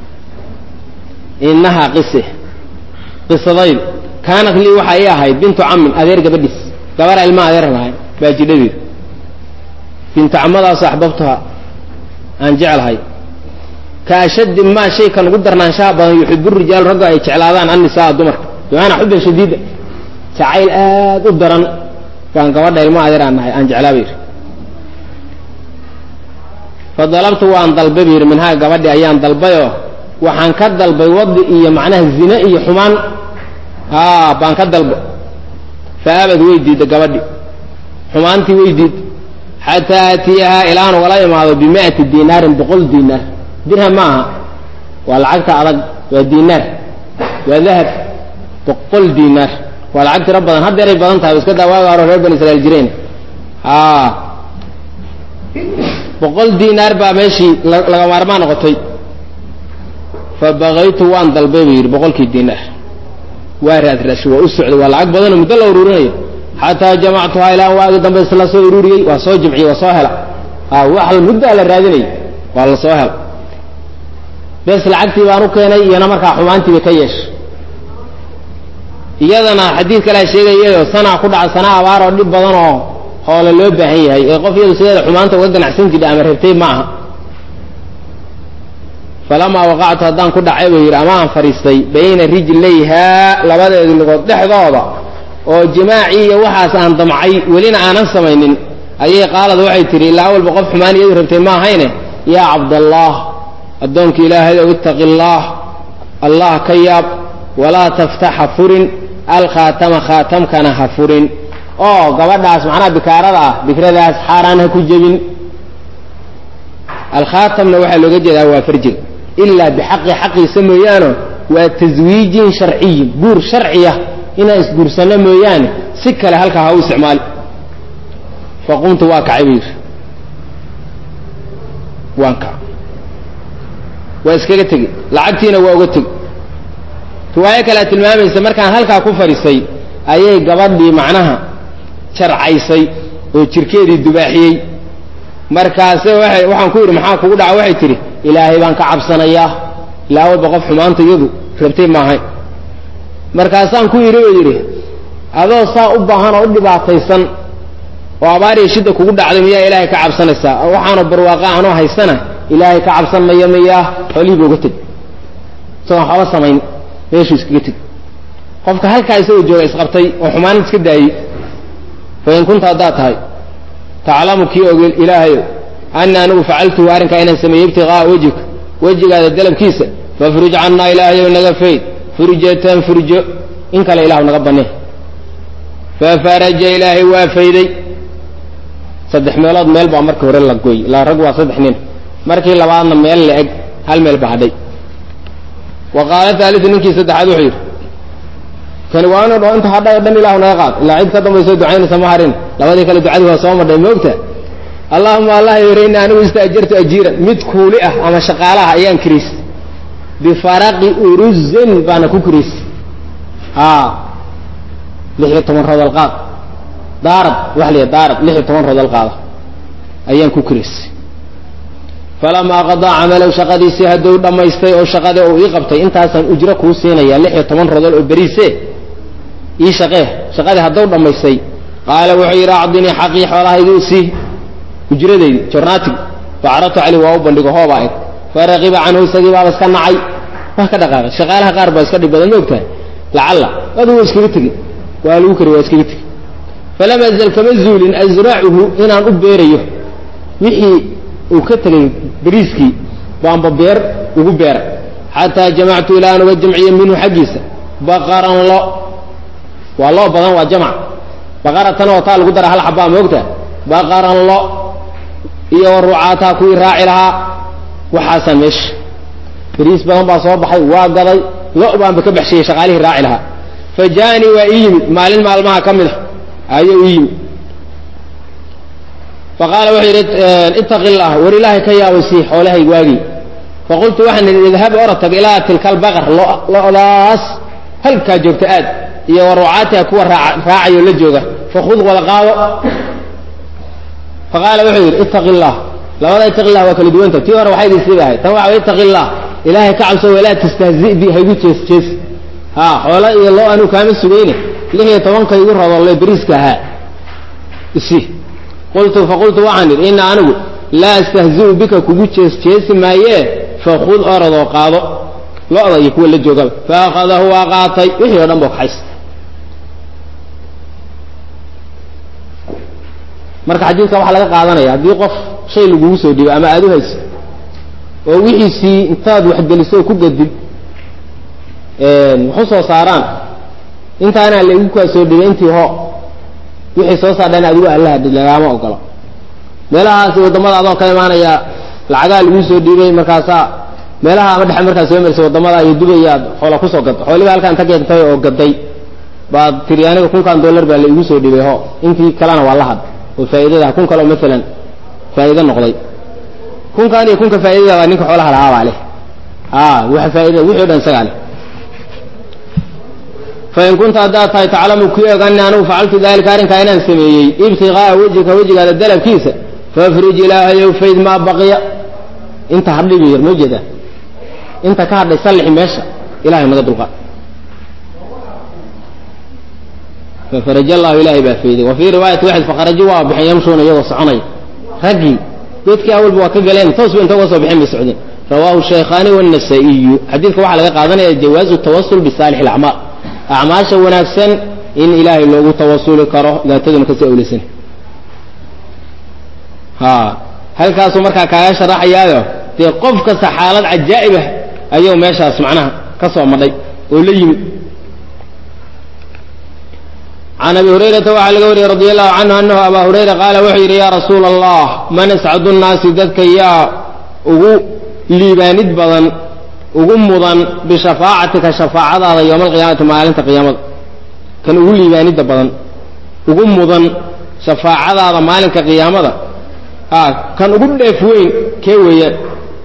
inahaa qise qisadaydu kaanat lii waxaa ii ahayd bintu camin adeer gabadhiis gabara ilma adeer lahay baa jidhadeedu bintu camadaasoo axbabtuha aan jeclahay ka ashaddi maa shay kan ugu darnaanshaha badan yuxibu rijaalu ragga ay jeclaadaan annisaa dumarka bimaanaa xubban shadiida jacayl aad u daran baan gabadha ilma adeer aan nahay aan jeclaa bayidhi fadalabtu waan dalbay bu yidhi minhaa gabadhi ayaan dalbayoo waxaan ka dalbay wadi iyo macnaha zine iyo xumaan a baan ka dalbay fa abad way diidda gabadhi xumaantii way diid xataa aatiyahaa ilaan ugala imaado bimi'ati dinaarin boqol diinaar dirham ma aha waa lacagta adag waa diinaar waa dahab boqol diinaar waa lacag tiro badan haddeeray badan tahay iska daa waaga hore reer bani israiil jireen a boqol diinaar baa meeshii laga maarmaan noqotay fa fa bakaytu waan dalbay buu yidhi boqolkii diinaar waa raadraashay waa u socday waa lacag badanoo muddo la uruurinayo xataa jamactuhaa ilaa waagi dambe isla soo ururiyey waa soo jimciyey waa soo hela wax muddaa la raadinayay waa la soo hela bes lacagtii baan u keenay iyana markaa xumaantiibay ka yeeshay iyadana xadiid kalea sheegayayoo sanaa ku dhaca sana abaar oo dhib badan oo hoole loo baahan yahay ee qof iyadu sideeda xumaanta uga ganacsan jidha ama rabtay ma aha falamaa waqactu haddaan ku dhacay buu yidhi ama aan fadhiistay bayna rijlayhaa labadeedi lugood dhexdooda oo jimaacii iyo waxaas aan damcay welina aanan samaynin ayay qaalad waxay tidhi ilaa awalba qof xumaan iyadu rabtay ma ahayne yaa cabdallaah addoonka ilaahay ow ittaqi allaah allah ka yaab walaa taftax ha furin alkhaatama khaatamkana ha furin oo gabadhaas macnaha bikaarada ah bikradaas xaaraan ha ku jebin alkhaatamna waxaa looga jeedaa waa farjiga ilaa bixaqi xaqiisa mooyaano waa taswiijin sharciyin guur sharciya inaan isguursanno mooyaane si kale halkaa ha u isticmaali faqumtu waa kacay buu yidhi waan kac waa iskaga tegi lacagtiina waa uga tegi riwaayo kalea tilmaamaysa markaan halkaa ku fadhiisay ayay gabadhii macnaha jarcaysay oo jirkeedii dubaaxiyey markaase waay waxaan ku yidhi maxaa kugu dhaca waxay tidhi ilaahay baan ka cabsanayaa ilaa walba qof xumaanta iyadu rabtay maahay markaasaan ku yidhi oo yidhi adoo saa u baahan oo u dhibaataysan oo abaariya shidda kugu dhacday miyaa ilaahay ka cabsanaysaa waxaanoo barwaaqa anoo haysana ilaahay ka cabsan maya miyaa xoolihii ba uga teg isagoon waxba samayn meeshuu iskaga teg qofka halkaa isagoo jooga isqabtay oo xumaan iska daayey fa in kunta haddaad tahay taclamu kii ogel ilaahayo ana anigu facaltuhu arrinkaa inaan sameeyey ibtiqaa'a wejhika wejigaada dalabkiisa fafruj cannaa ilaahayow naga fayd furjatan furjo in kale ilahu naga banee fafaraja ilaahay waa fayday saddex meelood meel baa markii hore la gooy ilaa rag waa saddex nin markii labaadna meel la eg hal meel ba hadhay wa qaala haaliu ninkii saddexaad wuxuu yidhi kani waa inu dho inta hadhay o dhan ilahu naga qaad ilaa cid ka dambayso ducaynaysa ma harin labadii kale ducadii waa soo madhay moogta allahuma allah yore ina anigu istaajartu ajiiran mid kuuli ah ama shaqaalaha ayaan kiriis bifaraqi uruzin baana ku kiriis a lix iyo toban rodol qaad daarad waxa la daarad lix iyo toban rodol qaada ayaan ku kiriis falamaa qadaa camalow shaqadiisii hadduu dhammaystay oo shaqadii uu ii qabtay intaasaan ujro kuu siinaya lix iyo toban rodol oo beriise ii shaqee shaqadii hadduu dhammaystay qaala wuxuu yidhi acdinii xaqii xoolahaydii sii ujradaydi jornaatigi facaratu cali waa u bandhigo hoobaa eg faraqiba canhu isagii baaba iska nacay waa ka dhaqaaqay shaqaalaha qaar baa iska dhib badan ma ogtahay lacalla adugu iskaga tegi waa lagu kari waa iskaga tegi falam azal kama zuulin asracuhu inaan u beerayo wixii uu ka tegay beriiskii baanba beer ugu beera xataa jamactu ilaa aan uga jamciyo minhu xaggiisa baqaran lo waa loo badan waa jamc baqaratan oo taa lagu dara hal xabaa moogta baqaran lo iyo rucaataa kuwii raaci lahaa waxaasaa meesha beriis badan baa soo baxay waa gaday lo baanba ka baxshiyey shaqaalihii raaci lahaa fa jaanii waa ii yimid maalin maalmaha ka mid a ayuu ii yimid faqaala wuxuu yidhi ittaqi llah war ilaahay ka yaabaysii xoolahay waagii faqultu waxaan idhi idhab ora tag ilaa tilka albaqar lodaas halkaa joogta aad iyo wa rucaatiha kuwa raacayo la jooga fakhud wada qaado faqaala wuxuu yidhi ittaqi llah labada ittaqi llah waa kala duwanta tii hore waxay idin ahay tan waxa ittaqi llah ilaahay ka cabso walaa tastahzi bi haygu jees jees ha xoola iyo loo anuu kaama sugayne lix iyo tobanka igu rodolle beriiska ahaa isi qultu faqultu waxaan idhi ina anigu laa astahzi'u bika kugu jees jeesi maayee fakhud orodoo qaado lo-da iyo kuwa la joogaba faakhadahu waa qaatay wixii o dhan boo kaxays marka xadiidka waxaa laga qaadanaya haddii qof shay lagugu soo dhiibo ama aada u hayso oo wixiisii intaad waxgeliso ku gadid waxu soo saaraan intaanaa laigu kaa soo dhibay intii ho wixii soo saardhan adigu allahadhi lagaama ogolo meelahaasi waddamada adoo ka imaanaya lacagaa laguu soo dhiibay markaasaa meelaha ama dhexe markaad soo marisay waddamada iyo dubayaad xoola kusoo gadda xooliba halkaan inta keentay oo gaday baad tiri aniga kunkan dollar baa la igu soo dhiibay ho intii kalena waa la had oo faa'iidada kun kaleo maalan faa'iido noqday kunkan iyo kunka faa'iidada baa ninka xoolaha lahaa baa leh a wax faaida wixii o dhan isagaa leh fain kunta haddaad tahay taclamu ku og ani anugu facaltu dalika arrinkaa inaan sameeyey ibtiqaa'a wejhika wejigaada dalabkiisa fafrij ilaahayow fayd maa baqiya inta hadhay bu yar ma jeedaa inta ka hadhay sallixi meesha ilahay naga dulqaad fafaraj allahu ilaahay baa fayday wa fii riwaayati waxid faqarajo waa baxeen yamshuuna iyagoo soconaya raggii geedkii awalba waa ka galeen toos ba inta uga soo baxeen bay socdeen rawaahu shaykhaani wannasaa'iyu xadiidka waxaa laga qaadanaya jawaazu tawasul bisaalix alacmaal acmaasha wanaagsan in ilaahay loogu tawasuli karo daataduna kasii awleysan ha halkaasuu markaa kaaga sharaxayaayo dee qof kasta xaalad cajaa'ibah ayuu meeshaas macnaha ka soo madhay oo la yimid can abi hurayrata waxaa laga wariyey radi allahu canhu anahu abaa hurayra qaala wuxuu yidhi yaa rasuula allah man ascadu nnaasi dadka yaa ugu liibaanid badan ugu mudan bishafaacatika shafaacadaada yowma alqiyaamati maalinta qiyaamada kan ugu liibaanidda badan ugu mudan shafaacadaada maalinka qiyaamada a kan ugu dheef weyn kee weeyaan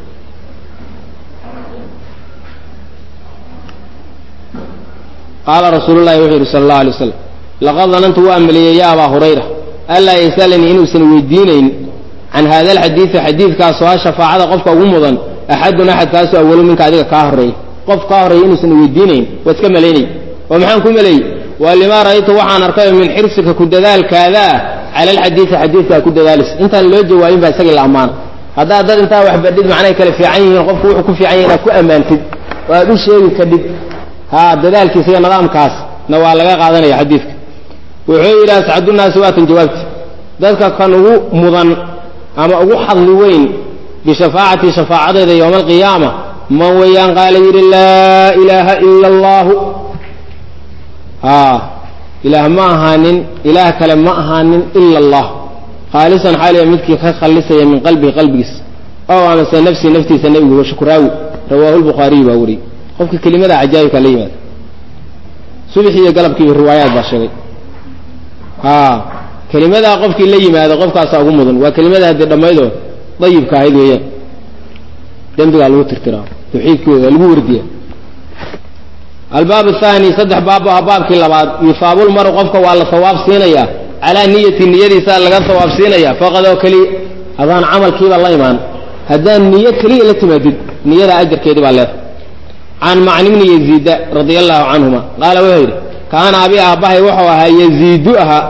qaala rasuulu llahi wuxuu yidhi sala allahu alay waslam laqad danantu waa maleeyey ya abaa hurayra anlaa yasalanii inuusan weydiinayn can hada alxadiidi xadiidkaasoo ah shafaacada qofka ugu mudan axadun axadkaasoo awalu minka adiga kaa horreeyey qof kaa horreeyay inuusan weydiinayn waa iska malaynay oo maxaan ku maleeyey waa limaa ra'aytu waxaan arkay min xirsika ku dadaalkaada ah cala alxadiidi xadiidkaa ku dadaalis intaan loo jawaabin baa isagii la ammaana haddaad dad intaa wax badhid macnay kale fiican yihiin qofku wuxuu ku fiican yahay inaad ku ammaantid oo aad u sheegi kadhib ha dadaalkiisa iyo nidaamkaas na waa laga qaadanaya xadiidka wuxuu yidhi ascadunaasi waatan jawaabti dadka kan ugu mudan ama ugu xadli weyn bishafaacati shafaacadeeda yowma alqiyaama man weeyaan qaala yidhi laa ilaaha ila allahu a ilaah ma ahaanin ilaah kale ma ahaanin ila allah khaalisan xaaliya midkii ka khalisaya min qalbihi qalbigiis ow amase nafsii naftiisa nebigu shukraawi rawaahu lbukhaariy baa wariyey qofka kelimada cajaa'ibka la yimaada subxii iyo galabkiiba riwaayaad baa sheegay a kelimadaa qofkii la yimaado qofkaasaa ugu mudan waa kelimada haddii dhammaydoo dayibka ahayd weeyaan dembigaa lagu tirtiraa tawxiidkooda lagu wardiya albaab athani saddex baab aha baabkii labaad yusaabulmaru qofka waa la sawaab siinayaa calaa niyati niyadiisaa laga sawaab siinaya faqad oo keliya adaan camalkiiba la imaan haddaan niyo keliya la timaadid niyada ajarkeedii baa leedahay can macni bni yaziida radia allahu canhuma qaala wuxuu yidhi kaana abi aabbahay wuxuu ahaa yaziidu ahaa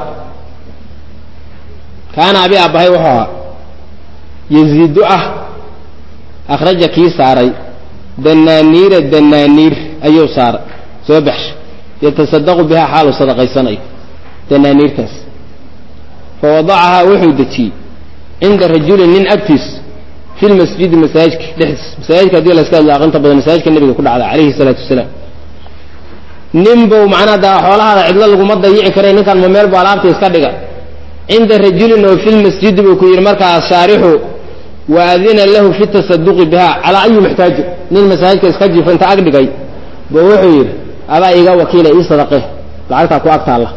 kaana abi aabbahay wuxuu ahaa yaziidu ah akhraja kii saaray danaaniira danaaniir ayuu saaray soo baxsha yatasadaqu bihaa xaaluu sadaqaysanayo danaaniirtaas fa wadacahaa wuxuu dejiyey cinda rajulin nin agtiis fi lmasjidi masaajidka dhexdiis masaajidka hadii la iska hadlo aqrinta badan masaajidka nebiga ku dhacda calayhi salaatu wasalaam nin buu macnaha daa xoolahaada cidlo laguma dayici karay ninkan ma meel bu alaabta iska dhiga cinda rajulin oo fi lmasjidi buu ku yidhi markaas shaarixu waadina lahu fi tasaduqi biha calaa ayi muxtaaji nin masaajidka iska jifa inta ag dhigay bu wuxuu yidhi adaa iga wakiila ii sadaqe lacagtaa ku ag taalla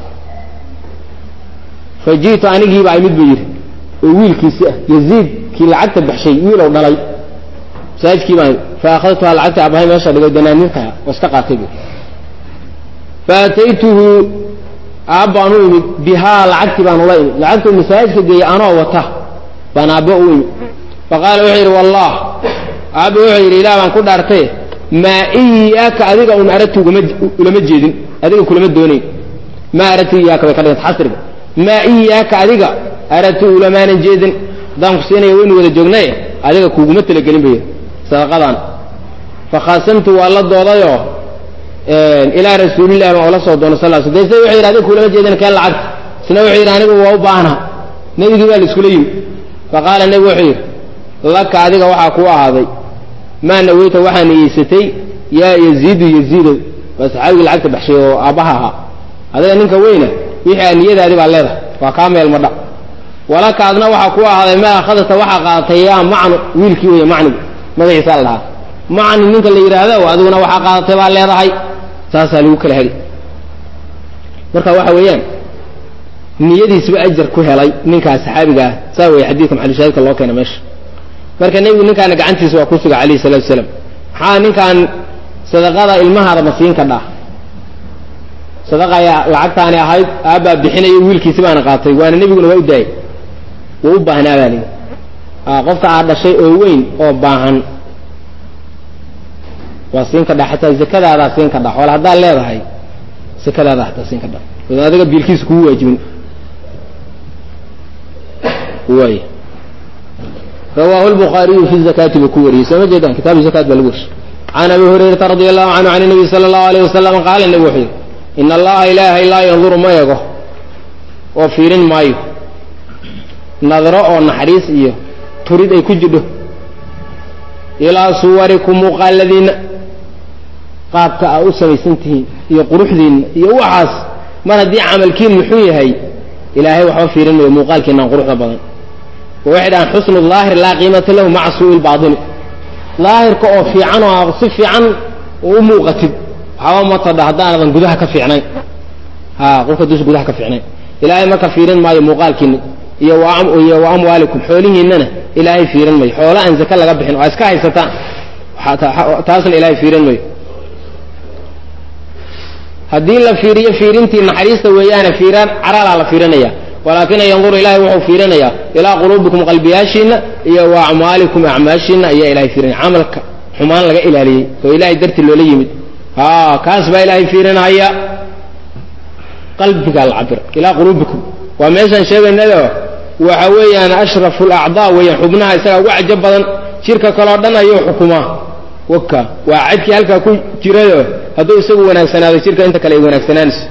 fa ji'tu anigiibaa imid buu yidhi oo wiilkiisi ah yaziid kii lacagta baxshay wiilow dhalay masaajidkii baan fa akhadtuhaa lacagta abahay meesha dhigay danaaniirtaha oo iska qaatay bu fa ataytuhu aabbaan u imid bihaa lacagtii baan ula imid lacagtuu masaajidka geeyey anoo wata baan aabbo u imid fa qaala wuxuu yidhi wallah aabba wuxuu yidhi ilaah baan ku dhaartay maa iyaaka adiga un aragti ugama ulama jeedin adiga kulama doonayn maa aragti iyaaka bay ka dhiganta xasriga maa iyaaka adiga aragti ulamaanan jeedin haddaan ku siinaya waynu wada joognaye adiga kuguma talagelin bay sadaqadaan fa khaasamtu waa la doodayoo ilaa rasuulillahi baan ula soo doonay sal sl de se wuxuu yidhi adiga kulama jeedin keen lacagta isna wuxuu yidhi anigu waa u baahna nebigii baa la iskula yimi fa qaala nebigu wuxuu yidhi laka adiga waxaa kuu ahaaday maa naweyta waxaa niyeysatay yaa yaziidu yaziidow waa saxaabigii lacagta baxshay oo aabbaha ahaa adiga ninka weyna wixii aa niyadaadi baa leedahay waa kaa meel madha walaka adna waxaa kuu ahaaday maa akhadata waxaa qaadatay yaa macnu wiilkii weeye macnigu magaciisa la dhahaa macni ninka la yidhaahdo adiguna waxaa qaadatay baa leedahay saasaa lagu kala heli marka waxa weeyaan niyadiisba ajar ku helay ninkaas saxaabiga ah saa weeye xadiidka maxalushaahidka loo keena meesha marka nebigu ninkaana gacantiisa waa ku suga calayhi salatu wasalaam maxaa ninkaan sadaqada ilmahaada ma siin kadhaa sadaqa ayaa lacagtaani ahayd aabbaa bixinayo wiilkiisi baana qaatay waana nebiguna waa u daayay wuu u baahnaa baa lii qofka aad dhashay oo weyn oo baahan waa siin kadhaa xataa zakadaadaa siin kadhaa xoole haddaad leedahay zakadaada hataa siin kadhaa odan adiga biilkiisa kugu waajibin waay rawaahu lbukhaariyu fi zakaati buu ku wariyey soo ma jeedaan kitaabu zakaat baa lagu warshay can abi hurayrata radi allahu canhu can nabiy sala allahu alayh wasalam qaala nebi wuxuu yidhi ina allaha ilaahay laa yanduru ma ego oo fiirin maayo nadro oo naxariis iyo turid ay ku jidho ilaa suwarikum muuqaaladiinna qaabka aa u samaysan tihiin iyo quruxdiinna iyo waxaas mar haddii camalkiin muxuu yahay ilaahay waxba fiirin mayo muuqaalkiinaan quruxda badan oo waxay dhahaan xusnu daahir laa qiimata lahu maca suui lbaatini daahirka oo fiican oo si fiican u muuqatid waxba matadha haddaanadan gudaha ka fiicnayn ha qofka dus gudaha ka fiicnayn ilaahay marka fiirin maayo muuqaalkiina iyo iyo wa amwaalikum xoolihiinana ilaahay fiirin mayo xoolo aan zake laga bixin waa iska haysataan taasna ilaahay fiirin mayo haddii la fiiriyo fiirintii naxariista weeyaane fiiraan caraalaa la fiirinaya walaakina yanduru ilahay wuxuu fiirinayaa ilaa quluubikum qalbiyaashiina iyo wa acmaalikum acmaashiina ayaa ilahay fiirinaya camalka xumaan laga ilaaliyey oo ilahay darti loola yimid ha kaas baa ilaahay fiirinaya qalbigaa la cabira ilaa quluubikum waa meeshaan sheegaynado waxa weeyaan ashrafu lacdaa weeyaan xubnaha isagaa ugu cajab badan jirka kaleo dhan ayuu xukumaa waka waa cadkii halkaa ku jirayo hadduu isagu wanaagsanaado jirka inta kale ay wanaagsanaanayso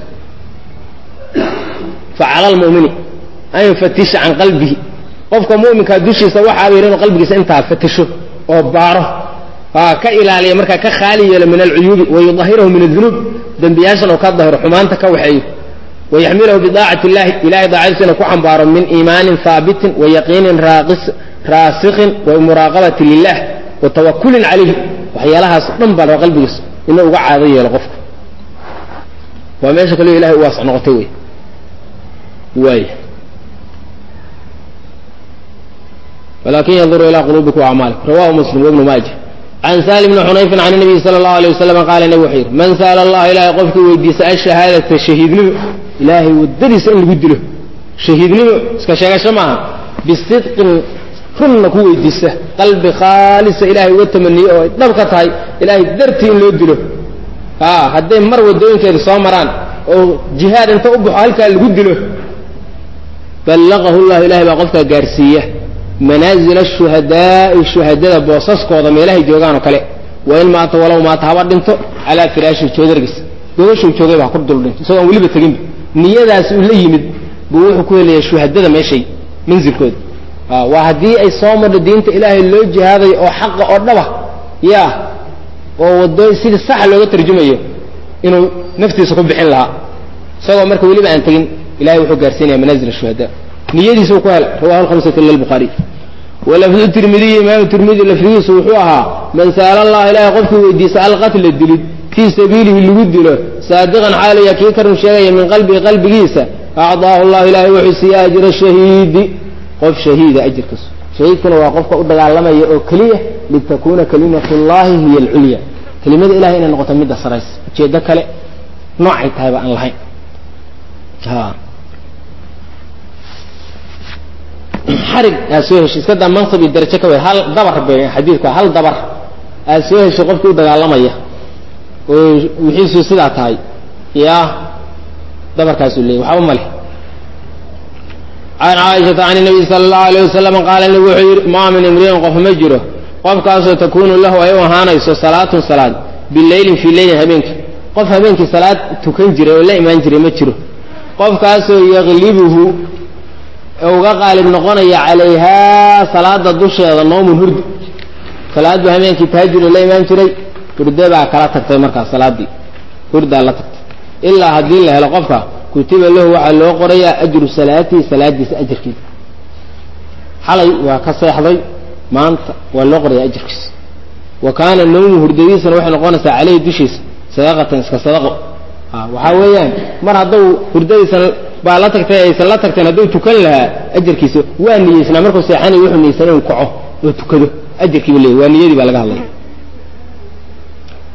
facala lmumini an yufatisha can qalbihi qofka muminkaa dushiisa waxaa bayr inuu qalbigiisa intaa fatisho oo baaro ka ilaaliya markaa ka khaali yeelo min alcuyuubi wayudahirahu min adunuub dembiyaashan oo ka dahiro xumaanta ka waxeeyo wayaxmilahu bidaacati illahi ilahay daacadiisa inuu ku xambaaro min iimaanin haabitin wayaqiinin raasikin wamuraaqabati lilah wa tawakulin calayhi waxyaalahaas dhan baa raba qalbigiisa inuu uga caado yeelo qofka waa meesha kaleo ilahay u waasac noqotay wey waay walakin yanduru ilaa quluubikum waacmaalikum rawahu muslim wabnu maaja can saali bni xunayfin can nabiyi sala allahu alay wasalam qaala nabi wuxuu yidhi man sa'ala allaha ilahay qofkii weydiisa ashahaadata shahiidnimo ilaahay waddadiisa in lagu dilo shahiidnimo iska sheegasho maaha bisidqin runna ku weydiisa qalbi khaalisa ilahay uga tamaniye oo ay dhab ka tahay ilaahay dartii in loo dilo a hadday mar waddooyinkeeda soo maraan oo jihaad inta u baxo halkaa lagu dilo ballaqahu llahu ilahay baa qofkaa gaarsiiya manaazil ashuhadaai shuhadada boosaskooda meelahay joogaan oo kale wain maata walow maata haba dhinto calaa firaashi joodargiis gogashuu joogayba ha ku dul dhinto isagoo aan weliba teginba niyadaas uu la yimid buu wuxuu ku helayaa shuhadada meeshay manzilkooda waa haddii ay soo madho diinta ilaahay loo jihaadayo oo xaqa oo dhaba ya oo wadooy sidii saxa looga tarjumayo inuu naftiisa ku bixin lahaa isagoo marka weliba aan tegin ilahay wuxuu gaarsiinaya manaazil ashuhada niyadiisa uu ku hela rawahu lhamsatu ila lbuhaariy walafdu tirmidiyi imaamu tirmidi lafdigiisu wuxuu ahaa man sa'ala allah ilahay qofkii weydiisa alqatla dilid fii sabiilihi lagu dilo saadiqan xaalaya kii ka run sheegaya min qalbihi qalbigiisa acdaahu llahu ilahay wuxuu siiya ajra shahiidi qof shahiida ajirkiisu shahiidkuna waa qofka u dagaalamaya oo keliya litakuna kalimat llahi hiya alculya kelimada ilahay inay noqoto midda saraysa ujeedo kale noocay tahayba aan lahayn xarig aad soo heshay iska daa mansab iyo darajo ka wey hal dabar be xadiidku hal dabar aad soo heshay qofkii u dagaalamaya oo wixiisu sidaa tahay ya dabarkaasuu leeyay waxba ma leh can caaishata can nabiy sala allahu alayh wasalam qaala nabi wuxuu yidhi maa min imriin qof ma jiro qofkaasoo takunu lahu ay u ahaanayso salaatun salaad bileylin fii leylin habeenkii qof habeenkii salaad tukan jiray oo la imaan jiray ma jiro qofkaasoo yaqlibuhu uga qaalib noqonaya calayhaa salaada dusheeda noomun hurdi salaad buu habeenkii taajiro la imaan jiray hurde baa kala tagtay markaas salaaddii hurdaa la tagtay ilaa haddii la helo qofka kutiba lahu waxaa loo qorayaa ajru salaatihi salaadiisa ajarkiisa xalay waa ka seexday maanta waa loo qoraya ajarkiisa wa kaana nawmu hurdadiisana waxay noqonaysaa caleyhi dushiisa sadaqatan iska sadaqo waxaa weeyaan mar hadduu hurdadiisan baa la tagtay aysan la tagteen hadduu tukan lahaa ajarkiisa waa niyeysnaa markuu seexanay wuxuu niyeysanay inu kaco oo tukado ajarkiiba leeyahy waa niyadii baa laga hadlaya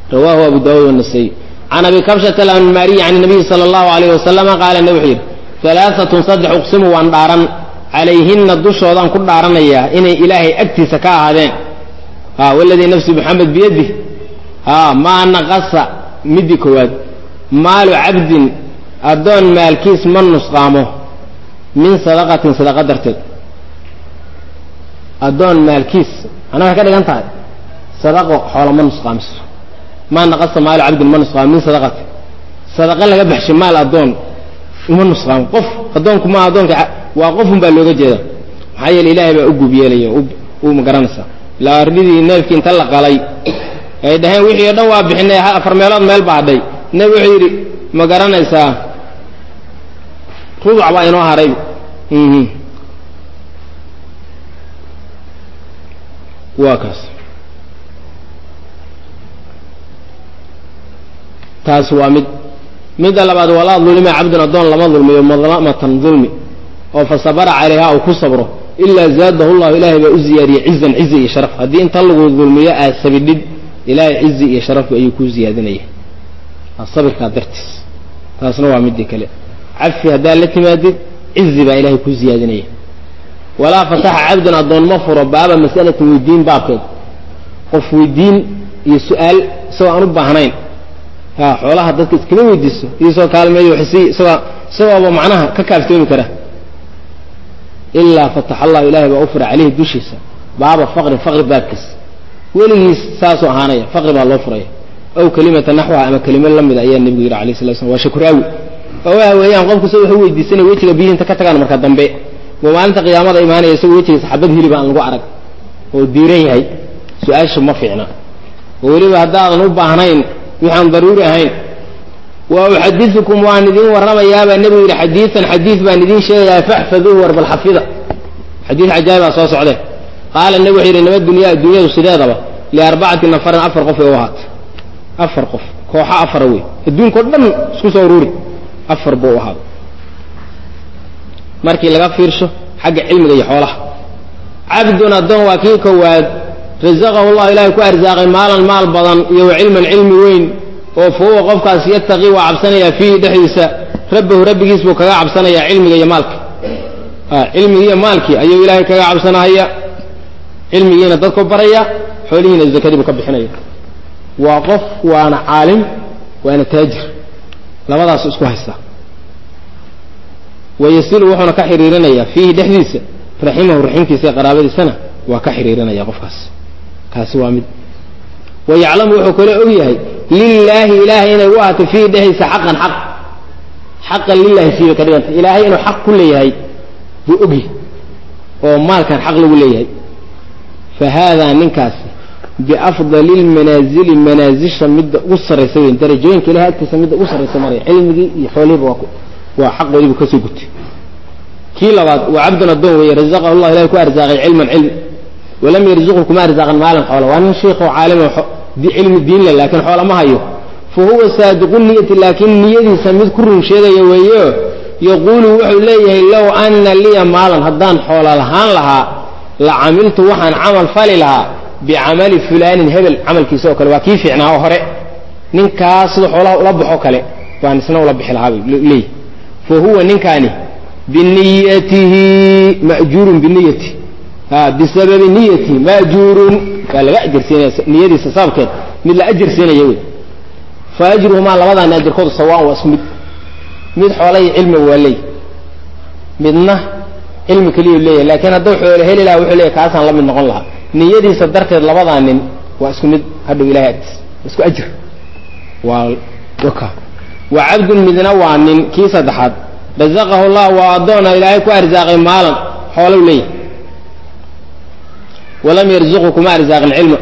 rawaahu abu daawud wanasaiy can abi kabshata alanmaariyi can nabiyi sala allahu alayh wasalama qaala nabi wuxuu yidhi alaaatun saddex uqsimu waan dhaaran calayhinna dushoodaan ku dhaaranayaa inay ilaahay agtiisa ka ahaadeen ha waladii nafsi maxamed biyadih ha maa naqasa midii koowaad maalu cabdin addoon maalkiis ma nusqaamo min sadaqatin sadaqa darteed addoon maalkiis ana waxay ka dhigan tahay sadaqo xoola ma nusqaamiso maa naqasa maalu cabdin ma nusqaamo min sadaqatin sadaqa laga baxshay maal addoon uma nusqaamo qof addoonku maa addoonka waa qofun baa looga jeeda maxaa yeele ilaahay baa u gub yeelaya u magaranaysaa ilaa ardidii neefkii inta la qalay ay dhaheen wixii o dhan waa bixinay afar meelood meel baa hadhay nebi wuxuu yidhi ma garanaysaa rubuc baa inoo haray waa kaas taas waa mid midda labaad walaa dulima cabdun addoon lama dulmiyo madlamatan dulmi oo fa sabara calayha uu ku sabro ilaa zaadahu llahu ilaahay baa u ziyaadiyey cizan cizi iyo sharaf haddii inta lagu dulmiyo aad sabidhid ilaahay cizi iyo sharaf ayuu ku ziyaadinaya sabirkaa dartiis taasna waa midii kale cafi haddaad la timaadid cizi baa ilaahay ku ziyaadinaya walaa fataxa cabdun addoon ma furo baaba mas'alatin weydiin baabkeed qof weydiin iyo su-aal isagoo aan u baahnayn ha xoolaha dadka iskama weydiiso iisoo kaalmeeyo waxsi isagoo isagooba macnaha ka kaaftoomi kara ilaa fataxa allahu ilahay baa u fura caleyhi dushiisa baaba faqrin faqri baabkiis weligiis saasuu ahaanaya faqri baa loo furaya aw kelimata naxwaha ama kelimo la mida ayaa nebigu yidhi alay sala slam waa shakuraawi oo waxa weeyaan qofku se wuxuu weydiisanaya wejiga biyihinta ka tagaan marka dambe waa maalinta qiyaamada imaanaya isagoo wejigiisa xabad hiliba aan lagu arag oo diiran yahay su-aasha ma fiicna oo weliba haddaadan u baahnayn waxaan daruuri ahayn wa uxadiukum waan idiin warramayaabaa nebigu yidhi xadiian xadiid baan idiin sheegayaa faxfaduuhu war bal xafida xadiid cajaayibaa soo socde qaala nebi wuxuu yidhi nabad dunyaa dunyadu sideedaba liarbacati nafarin afar qof ay u ahaatay afar qof kooxo afara wey adduunkao dhan isku soo uruuri afar buu u ahaaday markii laga fiirsho xagga cilmiga iyo xoolaha cabdun addoon waa kii kowaad rasaqahu llahu ilaahay ku arsaaqay maalan maal badan iyo wa cilman cilmi weyn oo fa huwa qofkaas yataqii waa cabsanayaa fiihi dhexdiisa rabbahu rabbigiis buu kaga cabsanayaa cilmiga iyo maalka cilmigii iyo maalkii ayuu ilaahay kaga cabsanahaya cilmigiina dadku baraya xoolihiina zakadii buu ka bixinaya waa qof waana caalim waana taajir labadaas isku haysta wayasilu wuxuuna ka xiriirinayaa fiihi dhexdiisa raximahu raximkiisa ee qaraabadiisana waa ka xiriirinaya qofkaas kaasi waa mid wayaclamu wuxuu kale og yahay lilaahi ilaahay inay u ahatay fiihi dhexdiisa xaqan xaq xaqan lilahi siiba ka dhiganta ilaahay inuu xaq ku leeyahay buu ogyahay oo maalkan xaq lagu leeyahay fa haadaa ninkaasi biafdali lmanaazili manaazisha midda ugu sarraysa weyn darajooyinka ilahay agtiisa midda ugu sarraysa maraya cilmigii iyo xoolihiiba waa waa xaqoodiibu ka soo gutay kii labaad waa cabdun addoon weeye razaqahu llah ilahay ku arsaaqay cilman cilmi walam yarzuqhu kuma arsaaqan maalan xoola waa nin shiikoo caalimo cilmi diinle laakiin xoola ma hayo fa huwa saadiqu niyati laakiin niyadiisa mid ku run sheegaya weeyo yaquulu wuxuu leeyahay low ana liya maalan haddaan xoola lahaan lahaa la camiltu waxaan camal fali lahaa bicamali fulaanin hebel camalkiisa oo kale waa kii fiicnaa oo hore ninkaas sida xoolaha ula baxo kale baan isna ula bixi lahaa leey fa huwa ninkaani biniyatihi majuurun biniyati bisababi niyatihi majuurun waa laga ajarsiinaya niyadiisa sababkeed mid la ajarsiinaya wey fa ajruhumaa labadaani ajarkoodu sawaan waa isku mid mid xoola iyo cilmiga waa leey midna cilmi keliyu leeyahay laakiin hadduu xoolo heli lahaa wuxuu leeyahy kaasaan la mid noqon lahaa niyadiisa darteed labadaa nin waa isku mid hadhow ilahay agtiis isku ajir waa waka wa cabdun midna waa nin kii saddexaad razaqahu llah waa addoona ilaahay ku arsaaqay maalan xoolow leeyahay walam yarzuqhu kuma arsaaqin cilma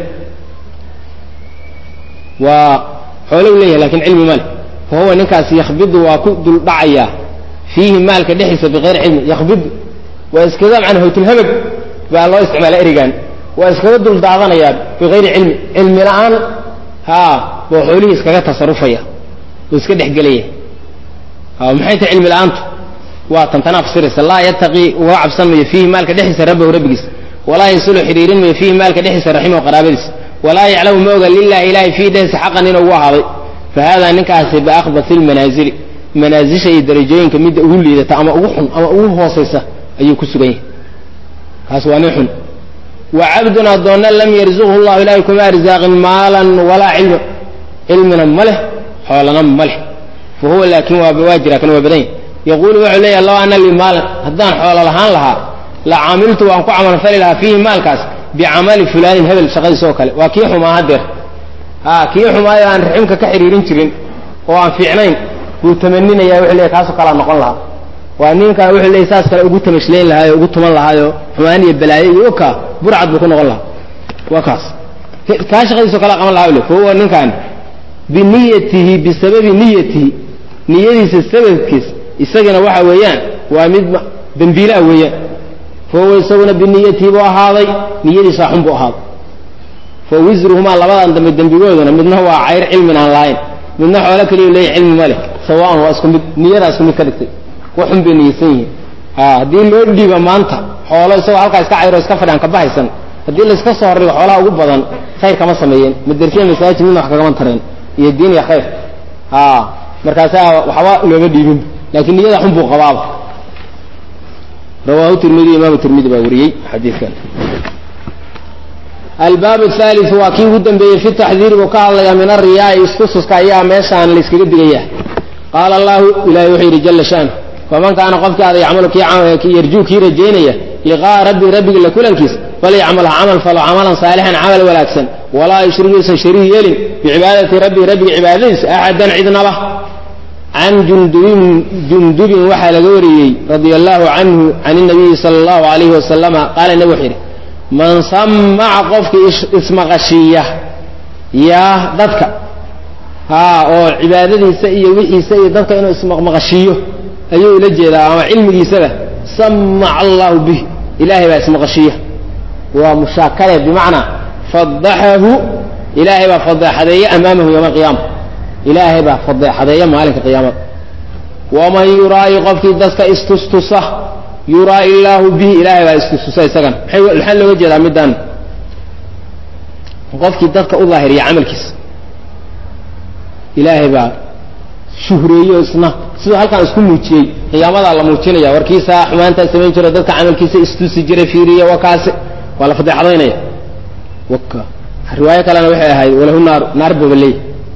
waa xoolow leeyahay lakin cilmi male fa huwa ninkaas yakbidu waa ku dul dhacayaa fiihi maalka dhexdiisa bikayri cilmi yakbidu waa iskaga macna hawtulhamag baa loo isticmaala erigan waa iskaga dul daadanayaan bikayri cilmi cilmi la-aan haa buu xoolihii iskaga tasarufaya oo iska dhexgelaya maxay tahay cilmi la-aantu waa tantanaa fasiraysa laa yataqii uga cabsan mayo fiihi maalka dhexdiisa rabbahu rabbigiisa walaa yasulu xidhiirin mayo fiihi maalka dhexdiisa raximahu qaraabadiisa walaa yaclamu ma oga lilahi ilahay fii dhehsi xaqan inuu ugu ahaaday fa haadaa ninkaasi biakhbasi lmanaazili manaasisha iyo darajooyinka midda ugu liidata ama ugu xun ama ugu hoosaysa ayuu ku sugan yahay kaas waa nin xun wa cabdun addoonna lam yarzuqhu llahu ilahay kuma arsaaqin maalan walaa cilma cilmina ma leh xoolana ma leh fa huwa laakin waa jira kan waa badan yahy yaquulu wuxuu leeyahy law ana lii maalan haddaan xoolo lahaan lahaa la camiltu waan ku camalfali lahaa fiihi maalkaas bicamali fulaanin hebel shaqadiisa oo kale waa kii xumaa hadeer a kii xumaayo aan raximka ka xiriirin jirin oo aan fiicnayn buu tamaninaya wuxuu leeyahy kaasoo kalea noqon lahaa waa ninkaa wuxuu leeyahy saas kale ugu tamashlayn lahaayo ugu tuman lahaayo xumaan iyo balaayo iyo oka burcad buu ku noqon lahaa waa kaas kaa shaqadiisao kale qaban lahaa le fa huwa ninkaan biniyatihi bisababi niyatihi niyadiisa sababkiis isagana waxa weeyaan waa mid dembiilaa weeyaan fa huwa isaguna biniyatihi buu ahaaday niyadiisaa xun buu ahaaday fa wisruhumaa labadan dambe dembigooduna midna waa cayr cilmin aan lahayn midna xoolo keliya leeya cilmi ma leh sawaan waa isku mid niyadaa isku mid ka dhigtay wax xun bay niyeysan yihiin a haddii loo dhiiba maanta xoolo isagoo halkaa iska cayro iska fadhian ka bahaysan haddii layska soo horrigo xoolaha ugu badan khayr kama sameeyeen madersiya masaajid midna wax kagama tareen iyo diin iyo khayr a markaasaa waxba looma dhiibin laakiin niyada xun buu qabaaba rawaahu tirmidi imaamu tirmidi baa wariyey xadiidkan albaab athaliu waa kii ugu dambeeyey fi taxdiiri buu ka hadlayaa min ariyaai istususka ayaa meeshaan layskaga digaya qaala allahu ilahi wuxuu yidhi jala shanu faman kaana qofkii ada yacmalu kii yarjuu kii rajaynaya liqa'a rabbi rabbigi la kulankiis falyacmal ha camal falo camalan saalixan camal wanaagsan walaa yushrik yuusan shariik yeelin bicibaadati rabbii rabbiga cibaadadiisa axadan cidnaba can jundubin jundubin waxaa laga wariyey radia allahu canhu can inabiyi sala allahu alayhi wasalama qaala nebi wuxuu yidhi man samaca qofkii ismaqashiiya yaa dadka haa oo cibaadadiisa iyo wixiisa iyo dadka inuu ismaqmaqashiiyo ayuu ula jeedaa ama cilmigiisaba samaca allahu bih ilaahay baa ismaqashiiya waa mushaakale bimacnaa fadaxahu ilaahay baa fadeexadeeya amaamahu yowma alqiyaama ilaahay baa fadeexadeeya maalinka qiyaamada waman yuraayi qofkii dadka istustusa yuraa'i illaahu bihi ilaahay baa istustusa isagana maxaa looga jeedaa middan qofkii dadka u daahiriya camalkiisa ilaahay baa shuhreeyo isna siduu halkaan isku muujiyey qiyaamadaa la muujinaya warkiisaa xumaantaa samayn jiro dadka camalkiisa istusi jiray fiiriya waa kaase waa la fadeexadaynaya waka riwaayo kalena waxay ahayd walahu naaru naar babaleey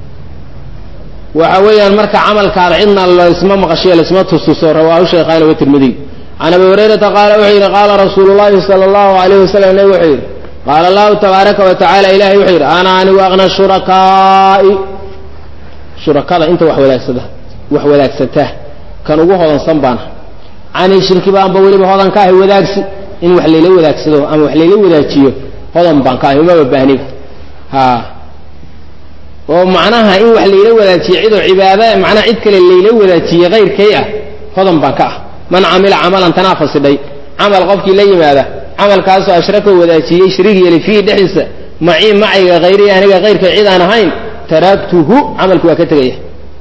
waxa weeyaan marka camalkaada cidna laysma maqashiyo laysma tustuso rawaahu shaykhaani wa tirmidiy can abi hurayrata qaala wuxuu yidhi qaala rasuulu llahi sala allahu alayh wasalam nebi wuxuu yidhi qaala allahu tabaaraka wa tacala ilahay wuxuu yidhi ana anigu aqna shurakaa'i shurakada inta wax wadaagsada wax wadaagsata kan ugu hodansan baana cani shirki baanba weliba hodan ka ahay wadaagsi in wax layla wadaagsado ama wax layla wadaajiyo hodan baan ka ahay umaba baahniba ha oo macnaha in wax layla wadaajiye cidoo cibaada macnaha cid kale layla wadaajiye kayrkay ah hodan baan ka ah man camila camalan tanaa fasidhay camal qofkii la yimaada camalkaasoo ashraka wadaajiyey shariig yeelay fiihi dhexdiisa macii macayga hayrii aniga kayrkay cid aan ahayn taraktuhu camalki waa ka tegaya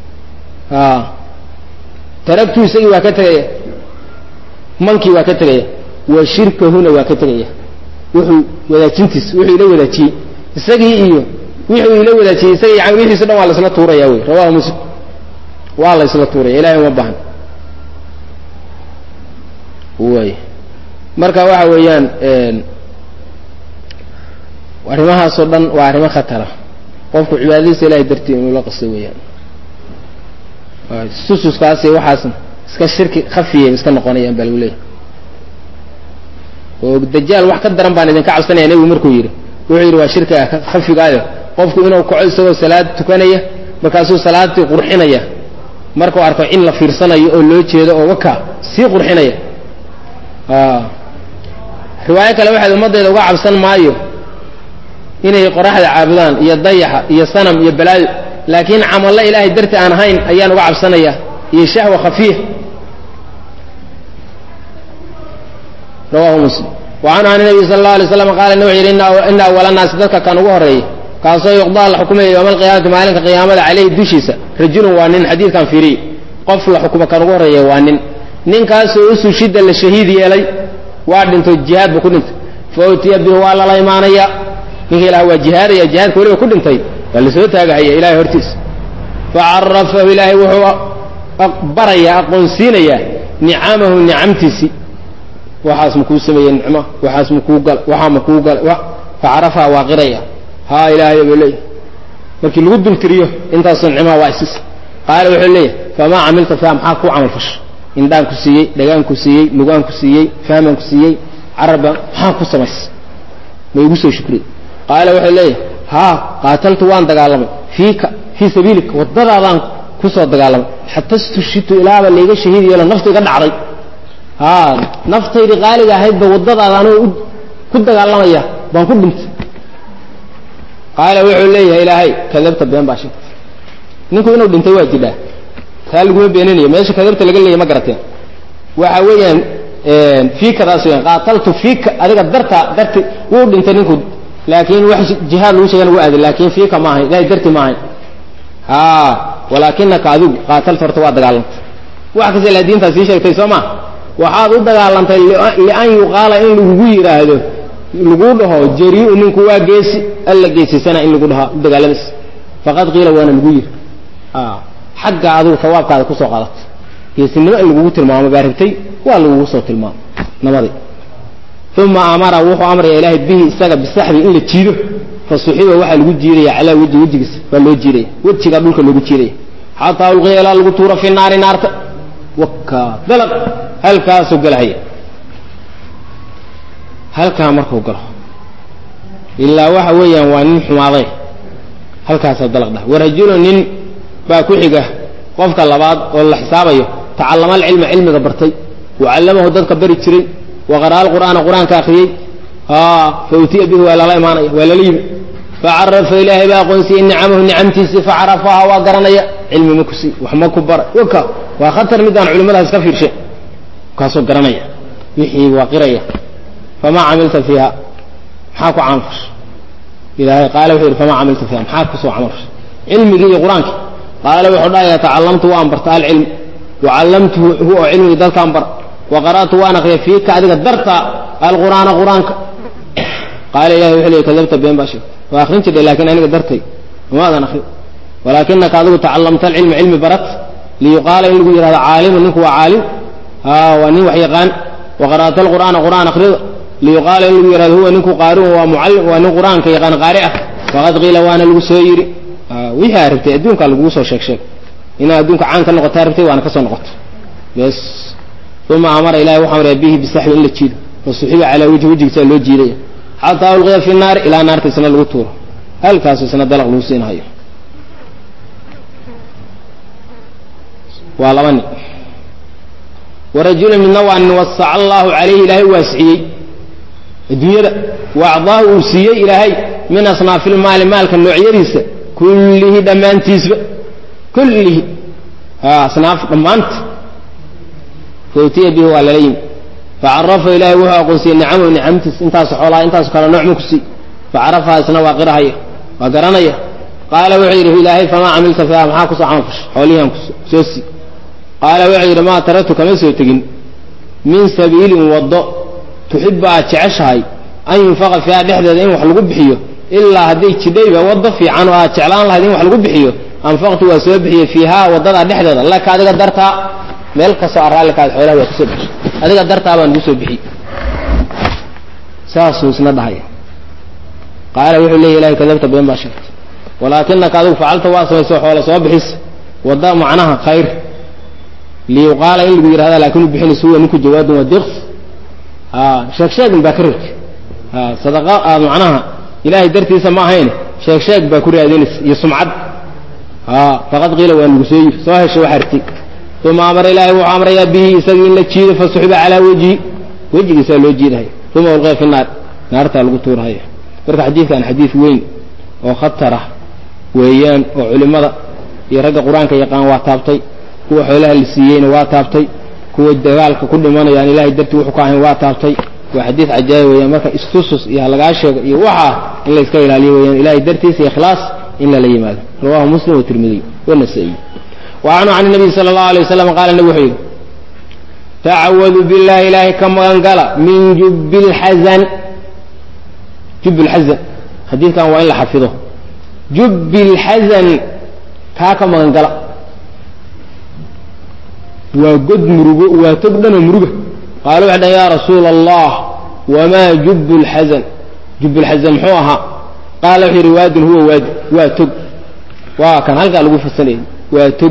taraktuhu isagii waa ka tegaya mankii waa ka tegaya wa shirkahuna waa ka tegaya wuxuu wadaajintiis wuxuu ila wadaajiyey isagii iyo wuxuu ila wadaajiyey isagii yani wixiiso dhan waa la isla tuuraya wey rawahu muslim waa la isla tuuraya ilahay uma bahan way marka waxa weeyaan arrimahaasoo dhan waa arrimo khatara qofku cibaadadiisa ilahay dartii inuu la qasto weeyaan sususkaasi waxaasna iska shirki khafiyay iska noqonayaan baa lagu leeyahy oo dajaal wax ka daran baan idinka cabsanaya nebigu markuu yidhi wuxuu yidhi waa shirkiga khafigaayo qofku inuu kaco isagoo salaad tukanaya markaasuu salaadii qurxinaya markuu arko in la fiirsanayo oo loo jeedo oo waka sii qurxinaya riwaayo kale waxaad ummaddeeda uga cabsan maayo inay qoraxda caabudaan iyo dayaxa iyo sanam iyo balaayo laakiin camallo ilaahay darti aan ahayn ayaan uga cabsanaya iyo shahwa khafiif rawahu muslim wa canhu an nabiy sala allau alay slam qaala wuxuu yidhi ina awala naasi dadka kan ugu horreeyay kaasoo yuqdaa la xukumaya yowma alqiyaamati maalinka qiyaamada caleyhi dushiisa rajulun waa nin xadiidkan fiiriy qof la xukumo kan ugu horreeya waa nin ninkaasoo usushida la shahiid yeelay waa dhinto jihaad buu ku dhintay fa utiya bihi waa lala imaanaya ninka ilaah waa jihaadaya jihaadka weliba ku dhintay waa lasoo taagahaya ilahay hortiisa facarafahu ilaahay wuxuu barayaa aqoonsiinayaa nicamahu nicamtiisii waxaas makuu sameeyey nicmo waxaas makuu gala waxaa makuu gala facarafaha waa qiraya haa ilaahay buu leeyahy markii lagu dultiriyo intaasoo nicmaha waa isis qaala wuxuu leeyahy famaa camilta fiha maxaa kuu camal fasha indhaan ku siiyey dhagaan ku siiyey lugaan ku siiyey fahman ku siiyey carabba maxaa ku samaysay ma igu soo shukriye qaala wuxuu leeyahay haa qaataltu waan dagaalamay fiika fii sabiilika waddadaadaan ku soo dagaalamay xata stushitu ilaaba layga shahiid yeelo naftu iga dhacday haa naftaydii qaaliga ahaydba waddadaada anuu ku dagaalamaya baan ku dhintay qaala wuxuu leeyahay ilaahay kadabta been baa sheegtay ninku inuu dhintay waa jidhaa taa laguma beeninayo meesha kadabta laga leeyay ma garateen waxa weeyaan fiikadaas weyan qaataltu fiika adiga darta darti wuu dhintay ninku laakiin wax jihaad lagu sheegana waa aaday laakiin fiika ma ahayn ilahay darti ma ahayn a walaakinaka adigu qaatalta horta waa dagaalantay wax kasta ilaa diintaa sii sheegtay soo ma waxaad u dagaalantay lian yuqaala in lagugu yidhaahdo lagu dhaho jariu ninku waa geesi alla geesisana in lagu dhaho dagaaladaas faqad qiila waana lagu yiri xagga adigu sawaabkaada kusoo qadatay geesinimo in lagugu tilmaamo baa rabtay waa lagugu soo tilmaamo nabadi uma amara wuxuu amraya ilaahay bihi isaga bisaxbi in la jiido fa suxiba waxaa lagu jiidaya calaa weji wejigiisa baa loo jiidaya wejigaa dhulka loogu jiidaya xataa ulqiya ilaa lagu tuuro fi naari naarta waka dalaq halkaasuu galahaya halkaa markuu galo ilaa waxa weeyaan waa nin xumaaday halkaasaa dalaq dhah warajulu nin baa ku xiga qofka labaad oo la xisaabayo tacallama alcilma cilmiga bartay wacallamahu dadka bari jiray waqara'a alqur'aana qur'aanka akhriyey fa utiya bihi waa lala imaanaya waa lala yimi facarafa ilaahay baa aqoonsiyey nicamahu nicamtiisii facarafaha waa garanaya cilmi ma ku sii wax ma ku bara waka waa khatar midaan culimmadaas iska fiirshe kaasoo garanaya wixii waa qiraya famaa camilta fiiha maxaa ku camal fasha ilaahay qaala wuxuu yidhi famaa camilta fiiha maxaa kusoo camal fasha cilmigii iyo qur-aankii qaala wuxuu dhahaya tacallamtu waan barta alcilm wacallamtuhu hu oo cilmigii dadkaan bar wa qara'tu waan akriya fiika adiga darta alqur'aana qur-aanka qaala ilahi wuxuu leey kadabta been baa sheegtay waa akrin jirtay laakiin aniga dartay umaadan akrin walaakinaka adigu tacallamta alcilma cilmi barat liyuqaala in lagu yidhahdo caalimu ninku waa caalim waa nin wax yaqaan wa qara'ta alqur'aana qur'aan akrida liyuqaala in lagu yidhahdo huwa ninku qaariun waa mucallim waa nin qur'aanka yaqaan qaari ah faqad qiila waana lagu soo yidhi wixii aa rabtay adduunkaa lagugu soo sheeg sheeg inaad adduunka caan ka noqotaa rabtay waana ka soo noqoto bes uma amara ilahi wuxuu amraya bihi bisaxbi in la jiido wa suxiba calaa wejhi wejigiisaa loo jiidaya xataa ulqiya fi naari ilaa naarta isna lagu tuuro halkaasu isna dalaq lagu siinhayo waa laba nin warajula midna waa nin wasaca allahu calayhi ilaahay waasiciyey adduunyada wa acdaahu uu siiyey ilaahay min asnaafi lmaali maalka noocyadiisa kullihi dhammaantiisba kullihi asnaaf dhammaanta fautiya bihi waa lala yimi facarafa ilahay wuxuu aqoonsiyey nicamahu nicamtiis intaasu xoolaa intaasu kale nooc ma ku sii facarafaha isna waa qirahaya waa garanaya qaala wuxuu yidhi ilaahay famaa camilta fiiha maxaa kusoo camal fasha xoolihiiaan soo sii qaala wuxuu yidhi maa taraktu kama soo tegin min sabiilin waddo tuxibu aad jeceshahay an yunfaqa fiiha dhexdeeda in wax lagu bixiyo ilaa hadday jidhayba waddo fiican oo aad jeclaan lahayd in wax lagu bixiyo anfaqtu waa soo bixiyey fiihaa waddadaa dhexdeeda laka adiga dartaa meel kastoo araalikaad xoolaha waa kusoo bixi adiga dartaa baan ugu soo bixiyey saasuu isna dhahaya qaala wuxuu leeya ilahay kadabta been baa sheegtay walaakinaka adigu facalta waa samayso xoola soo bixis wadda macnaha khayr liyuqaala in lagu yidhahda laakin u bixinayso huwa ninku jawaadun waa diqs sheeg sheegin baa ka rabtay sadaqa aad macnaha ilahay dartiisa ma ahayn sheeg sheeg baa ku raadinaysa iyo sumcad faqad qiila waa nagu soo yiri soo heshay wax arti uma amara ilaahay wuxuu amrayaa bihi isagii in la jiido fasuxiba calaa wejhi wejigiisaa loo jiidahaya uma ulqiya fi naar naartaa lagu tuurahaya marka xadiidkan xadiid weyn oo khatarah weeyaan oo culimmada iyo ragga qur-aanka yaqaan waa taabtay kuwa xoolaha la siiyeyna waa taabtay kuwa dagaalka ku dhimanayaan ilahay dartii wuxuu ka ahayn waa taabtay waa xadiid cajaayib weeyaan marka istusus iyo halagaa sheego iyo waxaa in la iska ilaaliyo weeyaan ilahay dartiisa ikhlaas in lala yimaado rawahu muslim watirmidiy wanasaiy wacanhu can nabiy sala allahu alay waslam qaala nabig wuxuu yidhi tacawadu billahi ilaahay ka magan gala min jubbi lxazan jub lxazan xadiidkan waa in la xafido jubbi lxasan kaa ka magangala waa god murugo waa tog dhanoo muruga qaala waxay dhahan yaa rasuula allah wamaa jubbu lxasan jubbu lxasan muxuu ahaa qaala wuxuu yidhi waadin huwa waadi waa tog waa kan halkaa lagu fasanayay waa tog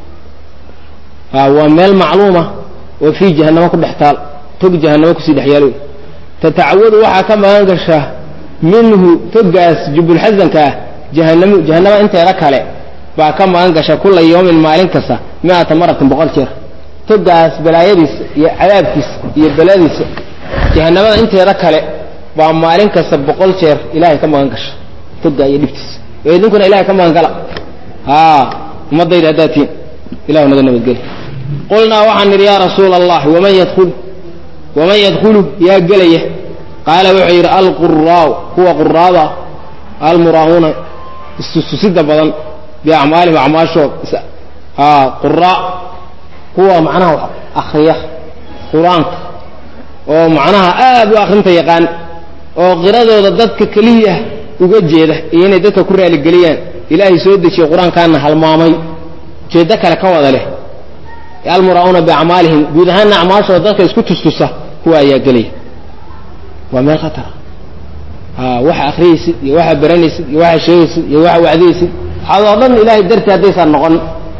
waa meel macluuma oo fii jahanamo ku dhex taal tog jahanamo kusii dhex yaalo tatacawadu waxaa ka magan gasha minhu togaas jubbulxasanka ah jahanamo jahanama inteeda kale baa ka magan gasha kula yawmin maalin kasta mi-ata maratin boqol jeer togaas balaayadiisa iyo cadaabkiisa iyo baladiisa jahanamada inteeda kale baa maalin kasta boqol jeer ilahay ka magan gasha toga iyo dhibtiisa oo idinkuna ilahay ka magan gala a ummadayda haddaad tihiin ilahu naga nabadgeli qulnaa waxaan nidhi yaa rasuula allah waman yadul waman yadkhulu yaa gelaya qaala wuxuu yidhi alquraau kuwa quraada almuraa'uuna istustusida badan biacmaalihim acmaashood quraa kuwa macnaha akriya qur-aanka oo macnaha aad u akrinta yaqaan oo qiradooda dadka keliya uga jeeda iyo inay dadka ku raaligeliyaan ilaahay soo dejiye qur-aankaana halmaamay ujeeddo kale ka wada leh almuraa'uuna biacmaalihim guud ahaanna acmaashooda dadka isku tustusa kuwa ayaa gelaya waa meel khatara waxa akriyaysid iyo waxa baranaysid iyo waxa sheegaysid iyo waxa wacdiyaysid waxaad oo dhan ilahay dartii haddaysan noqon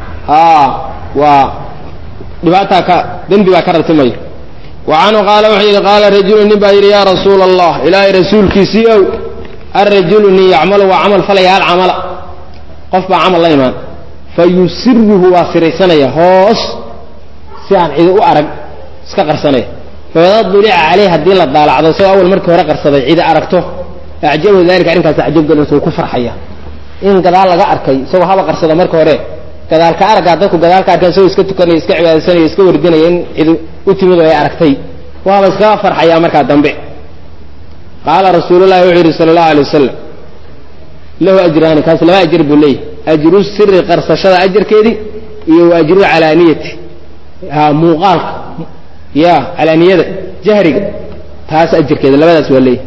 waa dhibaataa ka dembi baa ka rartimaya wa canhu qaala wuxuu yidhi qaala rajulu nin baa yidhi yaa rasuula allah ilaahay rasuulkiisii ow arajulu nin yacmalu waa camal falaya hal camala qof baa camal la imaan fa yusiruhu waa siraysanaya hoos si aan cidi u arag iska qarsanaya faida dulica caleyh haddii la daalacdo isagoo awal markii hore qarsaday cidi aragto acjabahu dalika arrinkaas acjab galinsa uu ku farxaya in gadaal laga arkay isagoo haba qarsado marka hore gadaalka araggaa dadku gadaalka arkeen isagoo iska tukanaya iska cibaadaysanaya iska wardinaya in cidi u timid oo ay aragtay waaba iskaga farxayaa markaa dambe qaala rasuululahi wuxuu yidhi sala allahu alay wasalam lahu ajraani kaas laba ajir buu leeyahy ajru siri qarsashada ajarkeedii iyo wa ajru calaaniyati muuqaalka ya calaaniyada jahriga taas ajarkeeda labadaas waa leeyahy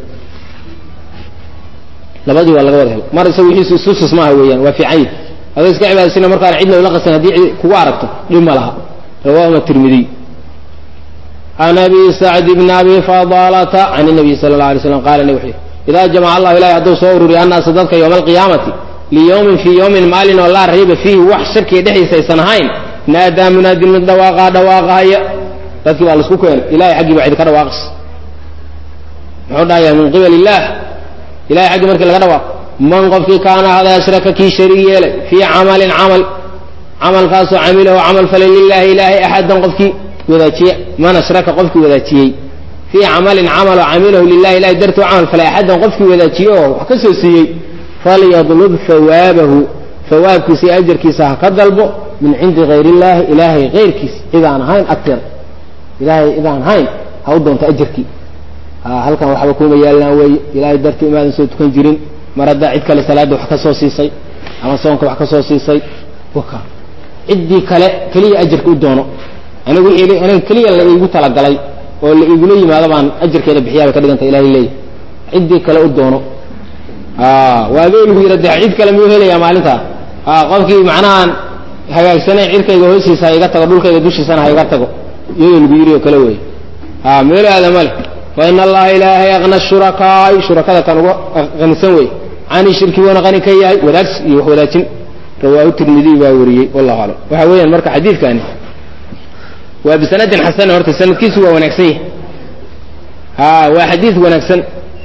labadii waa laga wada helo mar isaga wixiisu istusus maaha weeyaan waa fiican yihi adoo iska cibaadaysana markaan cidna ula qasan haddii cid kugu aragto dhib ma laha rawahuma tirmidiy can abi sacd bni abi fadalata can nabiy sala la alay slam qala wuxuu idaa jamaca allahu ilahi hadduu soo ururiyo annaasa dadka yowma alqiyaamati liyowmin fii yowmin maalin oo laa rayba fiihi wax shakiya dhexdiisa aysan ahayn naadaa munaadin mid dhawaaqaa dhawaaqahaya dadkii baa laisku keenay ilahay xaggii baa cidi ka dhawaaqis muxuu dhahaya min qibal illaah ilahay xaggii markii laga dhawaaqo man qofkii kaana hada ashraka kii shariig yeelay fii camalin camal camalkaasoo camilahu camal falay lilaahi ilaahay axadan qofkii wadaajiye man ashraka qofkii wadaajiyey fii camalin camaloo camilahu lilahi ilahay dartuu camal falay axadan qofkii wadaajiye oo wax ka soo siiyey falyadlub hawaabahu hawaabkiisa iyo ajarkiisa ha ka dalbo min cindi hayr illaahi ilaahay hayrkiisa cidaan ahayn agteeda ilaahay cidaan ahayn ha u doonto ajarkii halkan waxba kuma yaallaan weeye ilaahay dartii imaadan soo tukan jirin mar haddaa cid kale salaadda wax ka soo siisay ama soonka wax ka soo siisay waka ciddii kale keliya ajarka u doono anigu wixii aniga keliya la iigu talagalay oo la igula yimaado baan ajarkeeda bixiyaa bay ka dhiganta ilahay leeyahy ciddii kale u doono waa adoo lagu yidha de cid kale miyuu helayaa maalintaa qofkii macnahaan hagaagsanayn cirkayga hoostiisa ha iga tago dhulkayga dushiisana ha iga tago iyadoo lagu yidhi oo kale wey meelo aadama leh fain allaha ilaahay akna shurakaai shurakada kan uga qanisan wey cani shirki wuuna qani ka yahay wadaagsi iyo wax wadaajin rawaahu tirmidiy baa wariyey wallahu aclam waxa weeyaan marka xadiidkani waa bisanadin xasana horta sanadkiisu waa wanaagsan yahay ha waa xadiid wanaagsan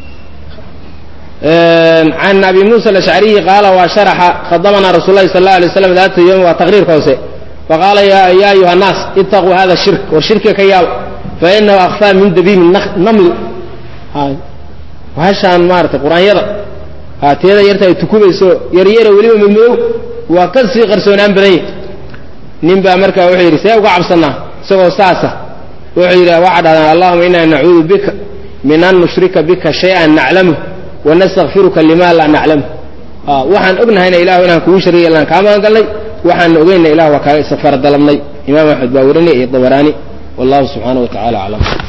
can abi musa alashcariyi qaala waa sharaxa khadamana rasul lahi sal la alay slam daata yom waa taqriirka hoose faqaala ya ayuha nnaas itaquu hada shirk war shirkiga ka yaaba fainahu akfaa min dabiimi namli hashaan maarata qur-aanyada teeda yarta ay tukubayso yaryara weliba madmadow waa ka sii qarsoonaan badan yahy nin baa markaa wuxuu yidhi see uga cabsanaa isagoo saasa wuxuu yidhi waxaa dhahdaan allahuma inaa nacuudu bika min an nushrika bika shay-an naclamu wanastakfiruka lima laa naclamu waxaan ognahayna ilahu inaan kugu shariya ilaan kaa magan galnay waxaan ogeyna ilah waa kaaga istikfaar dalabnay imaam axmed baa warinay iyo dabaraani wallahu subxaana wa tacala aclam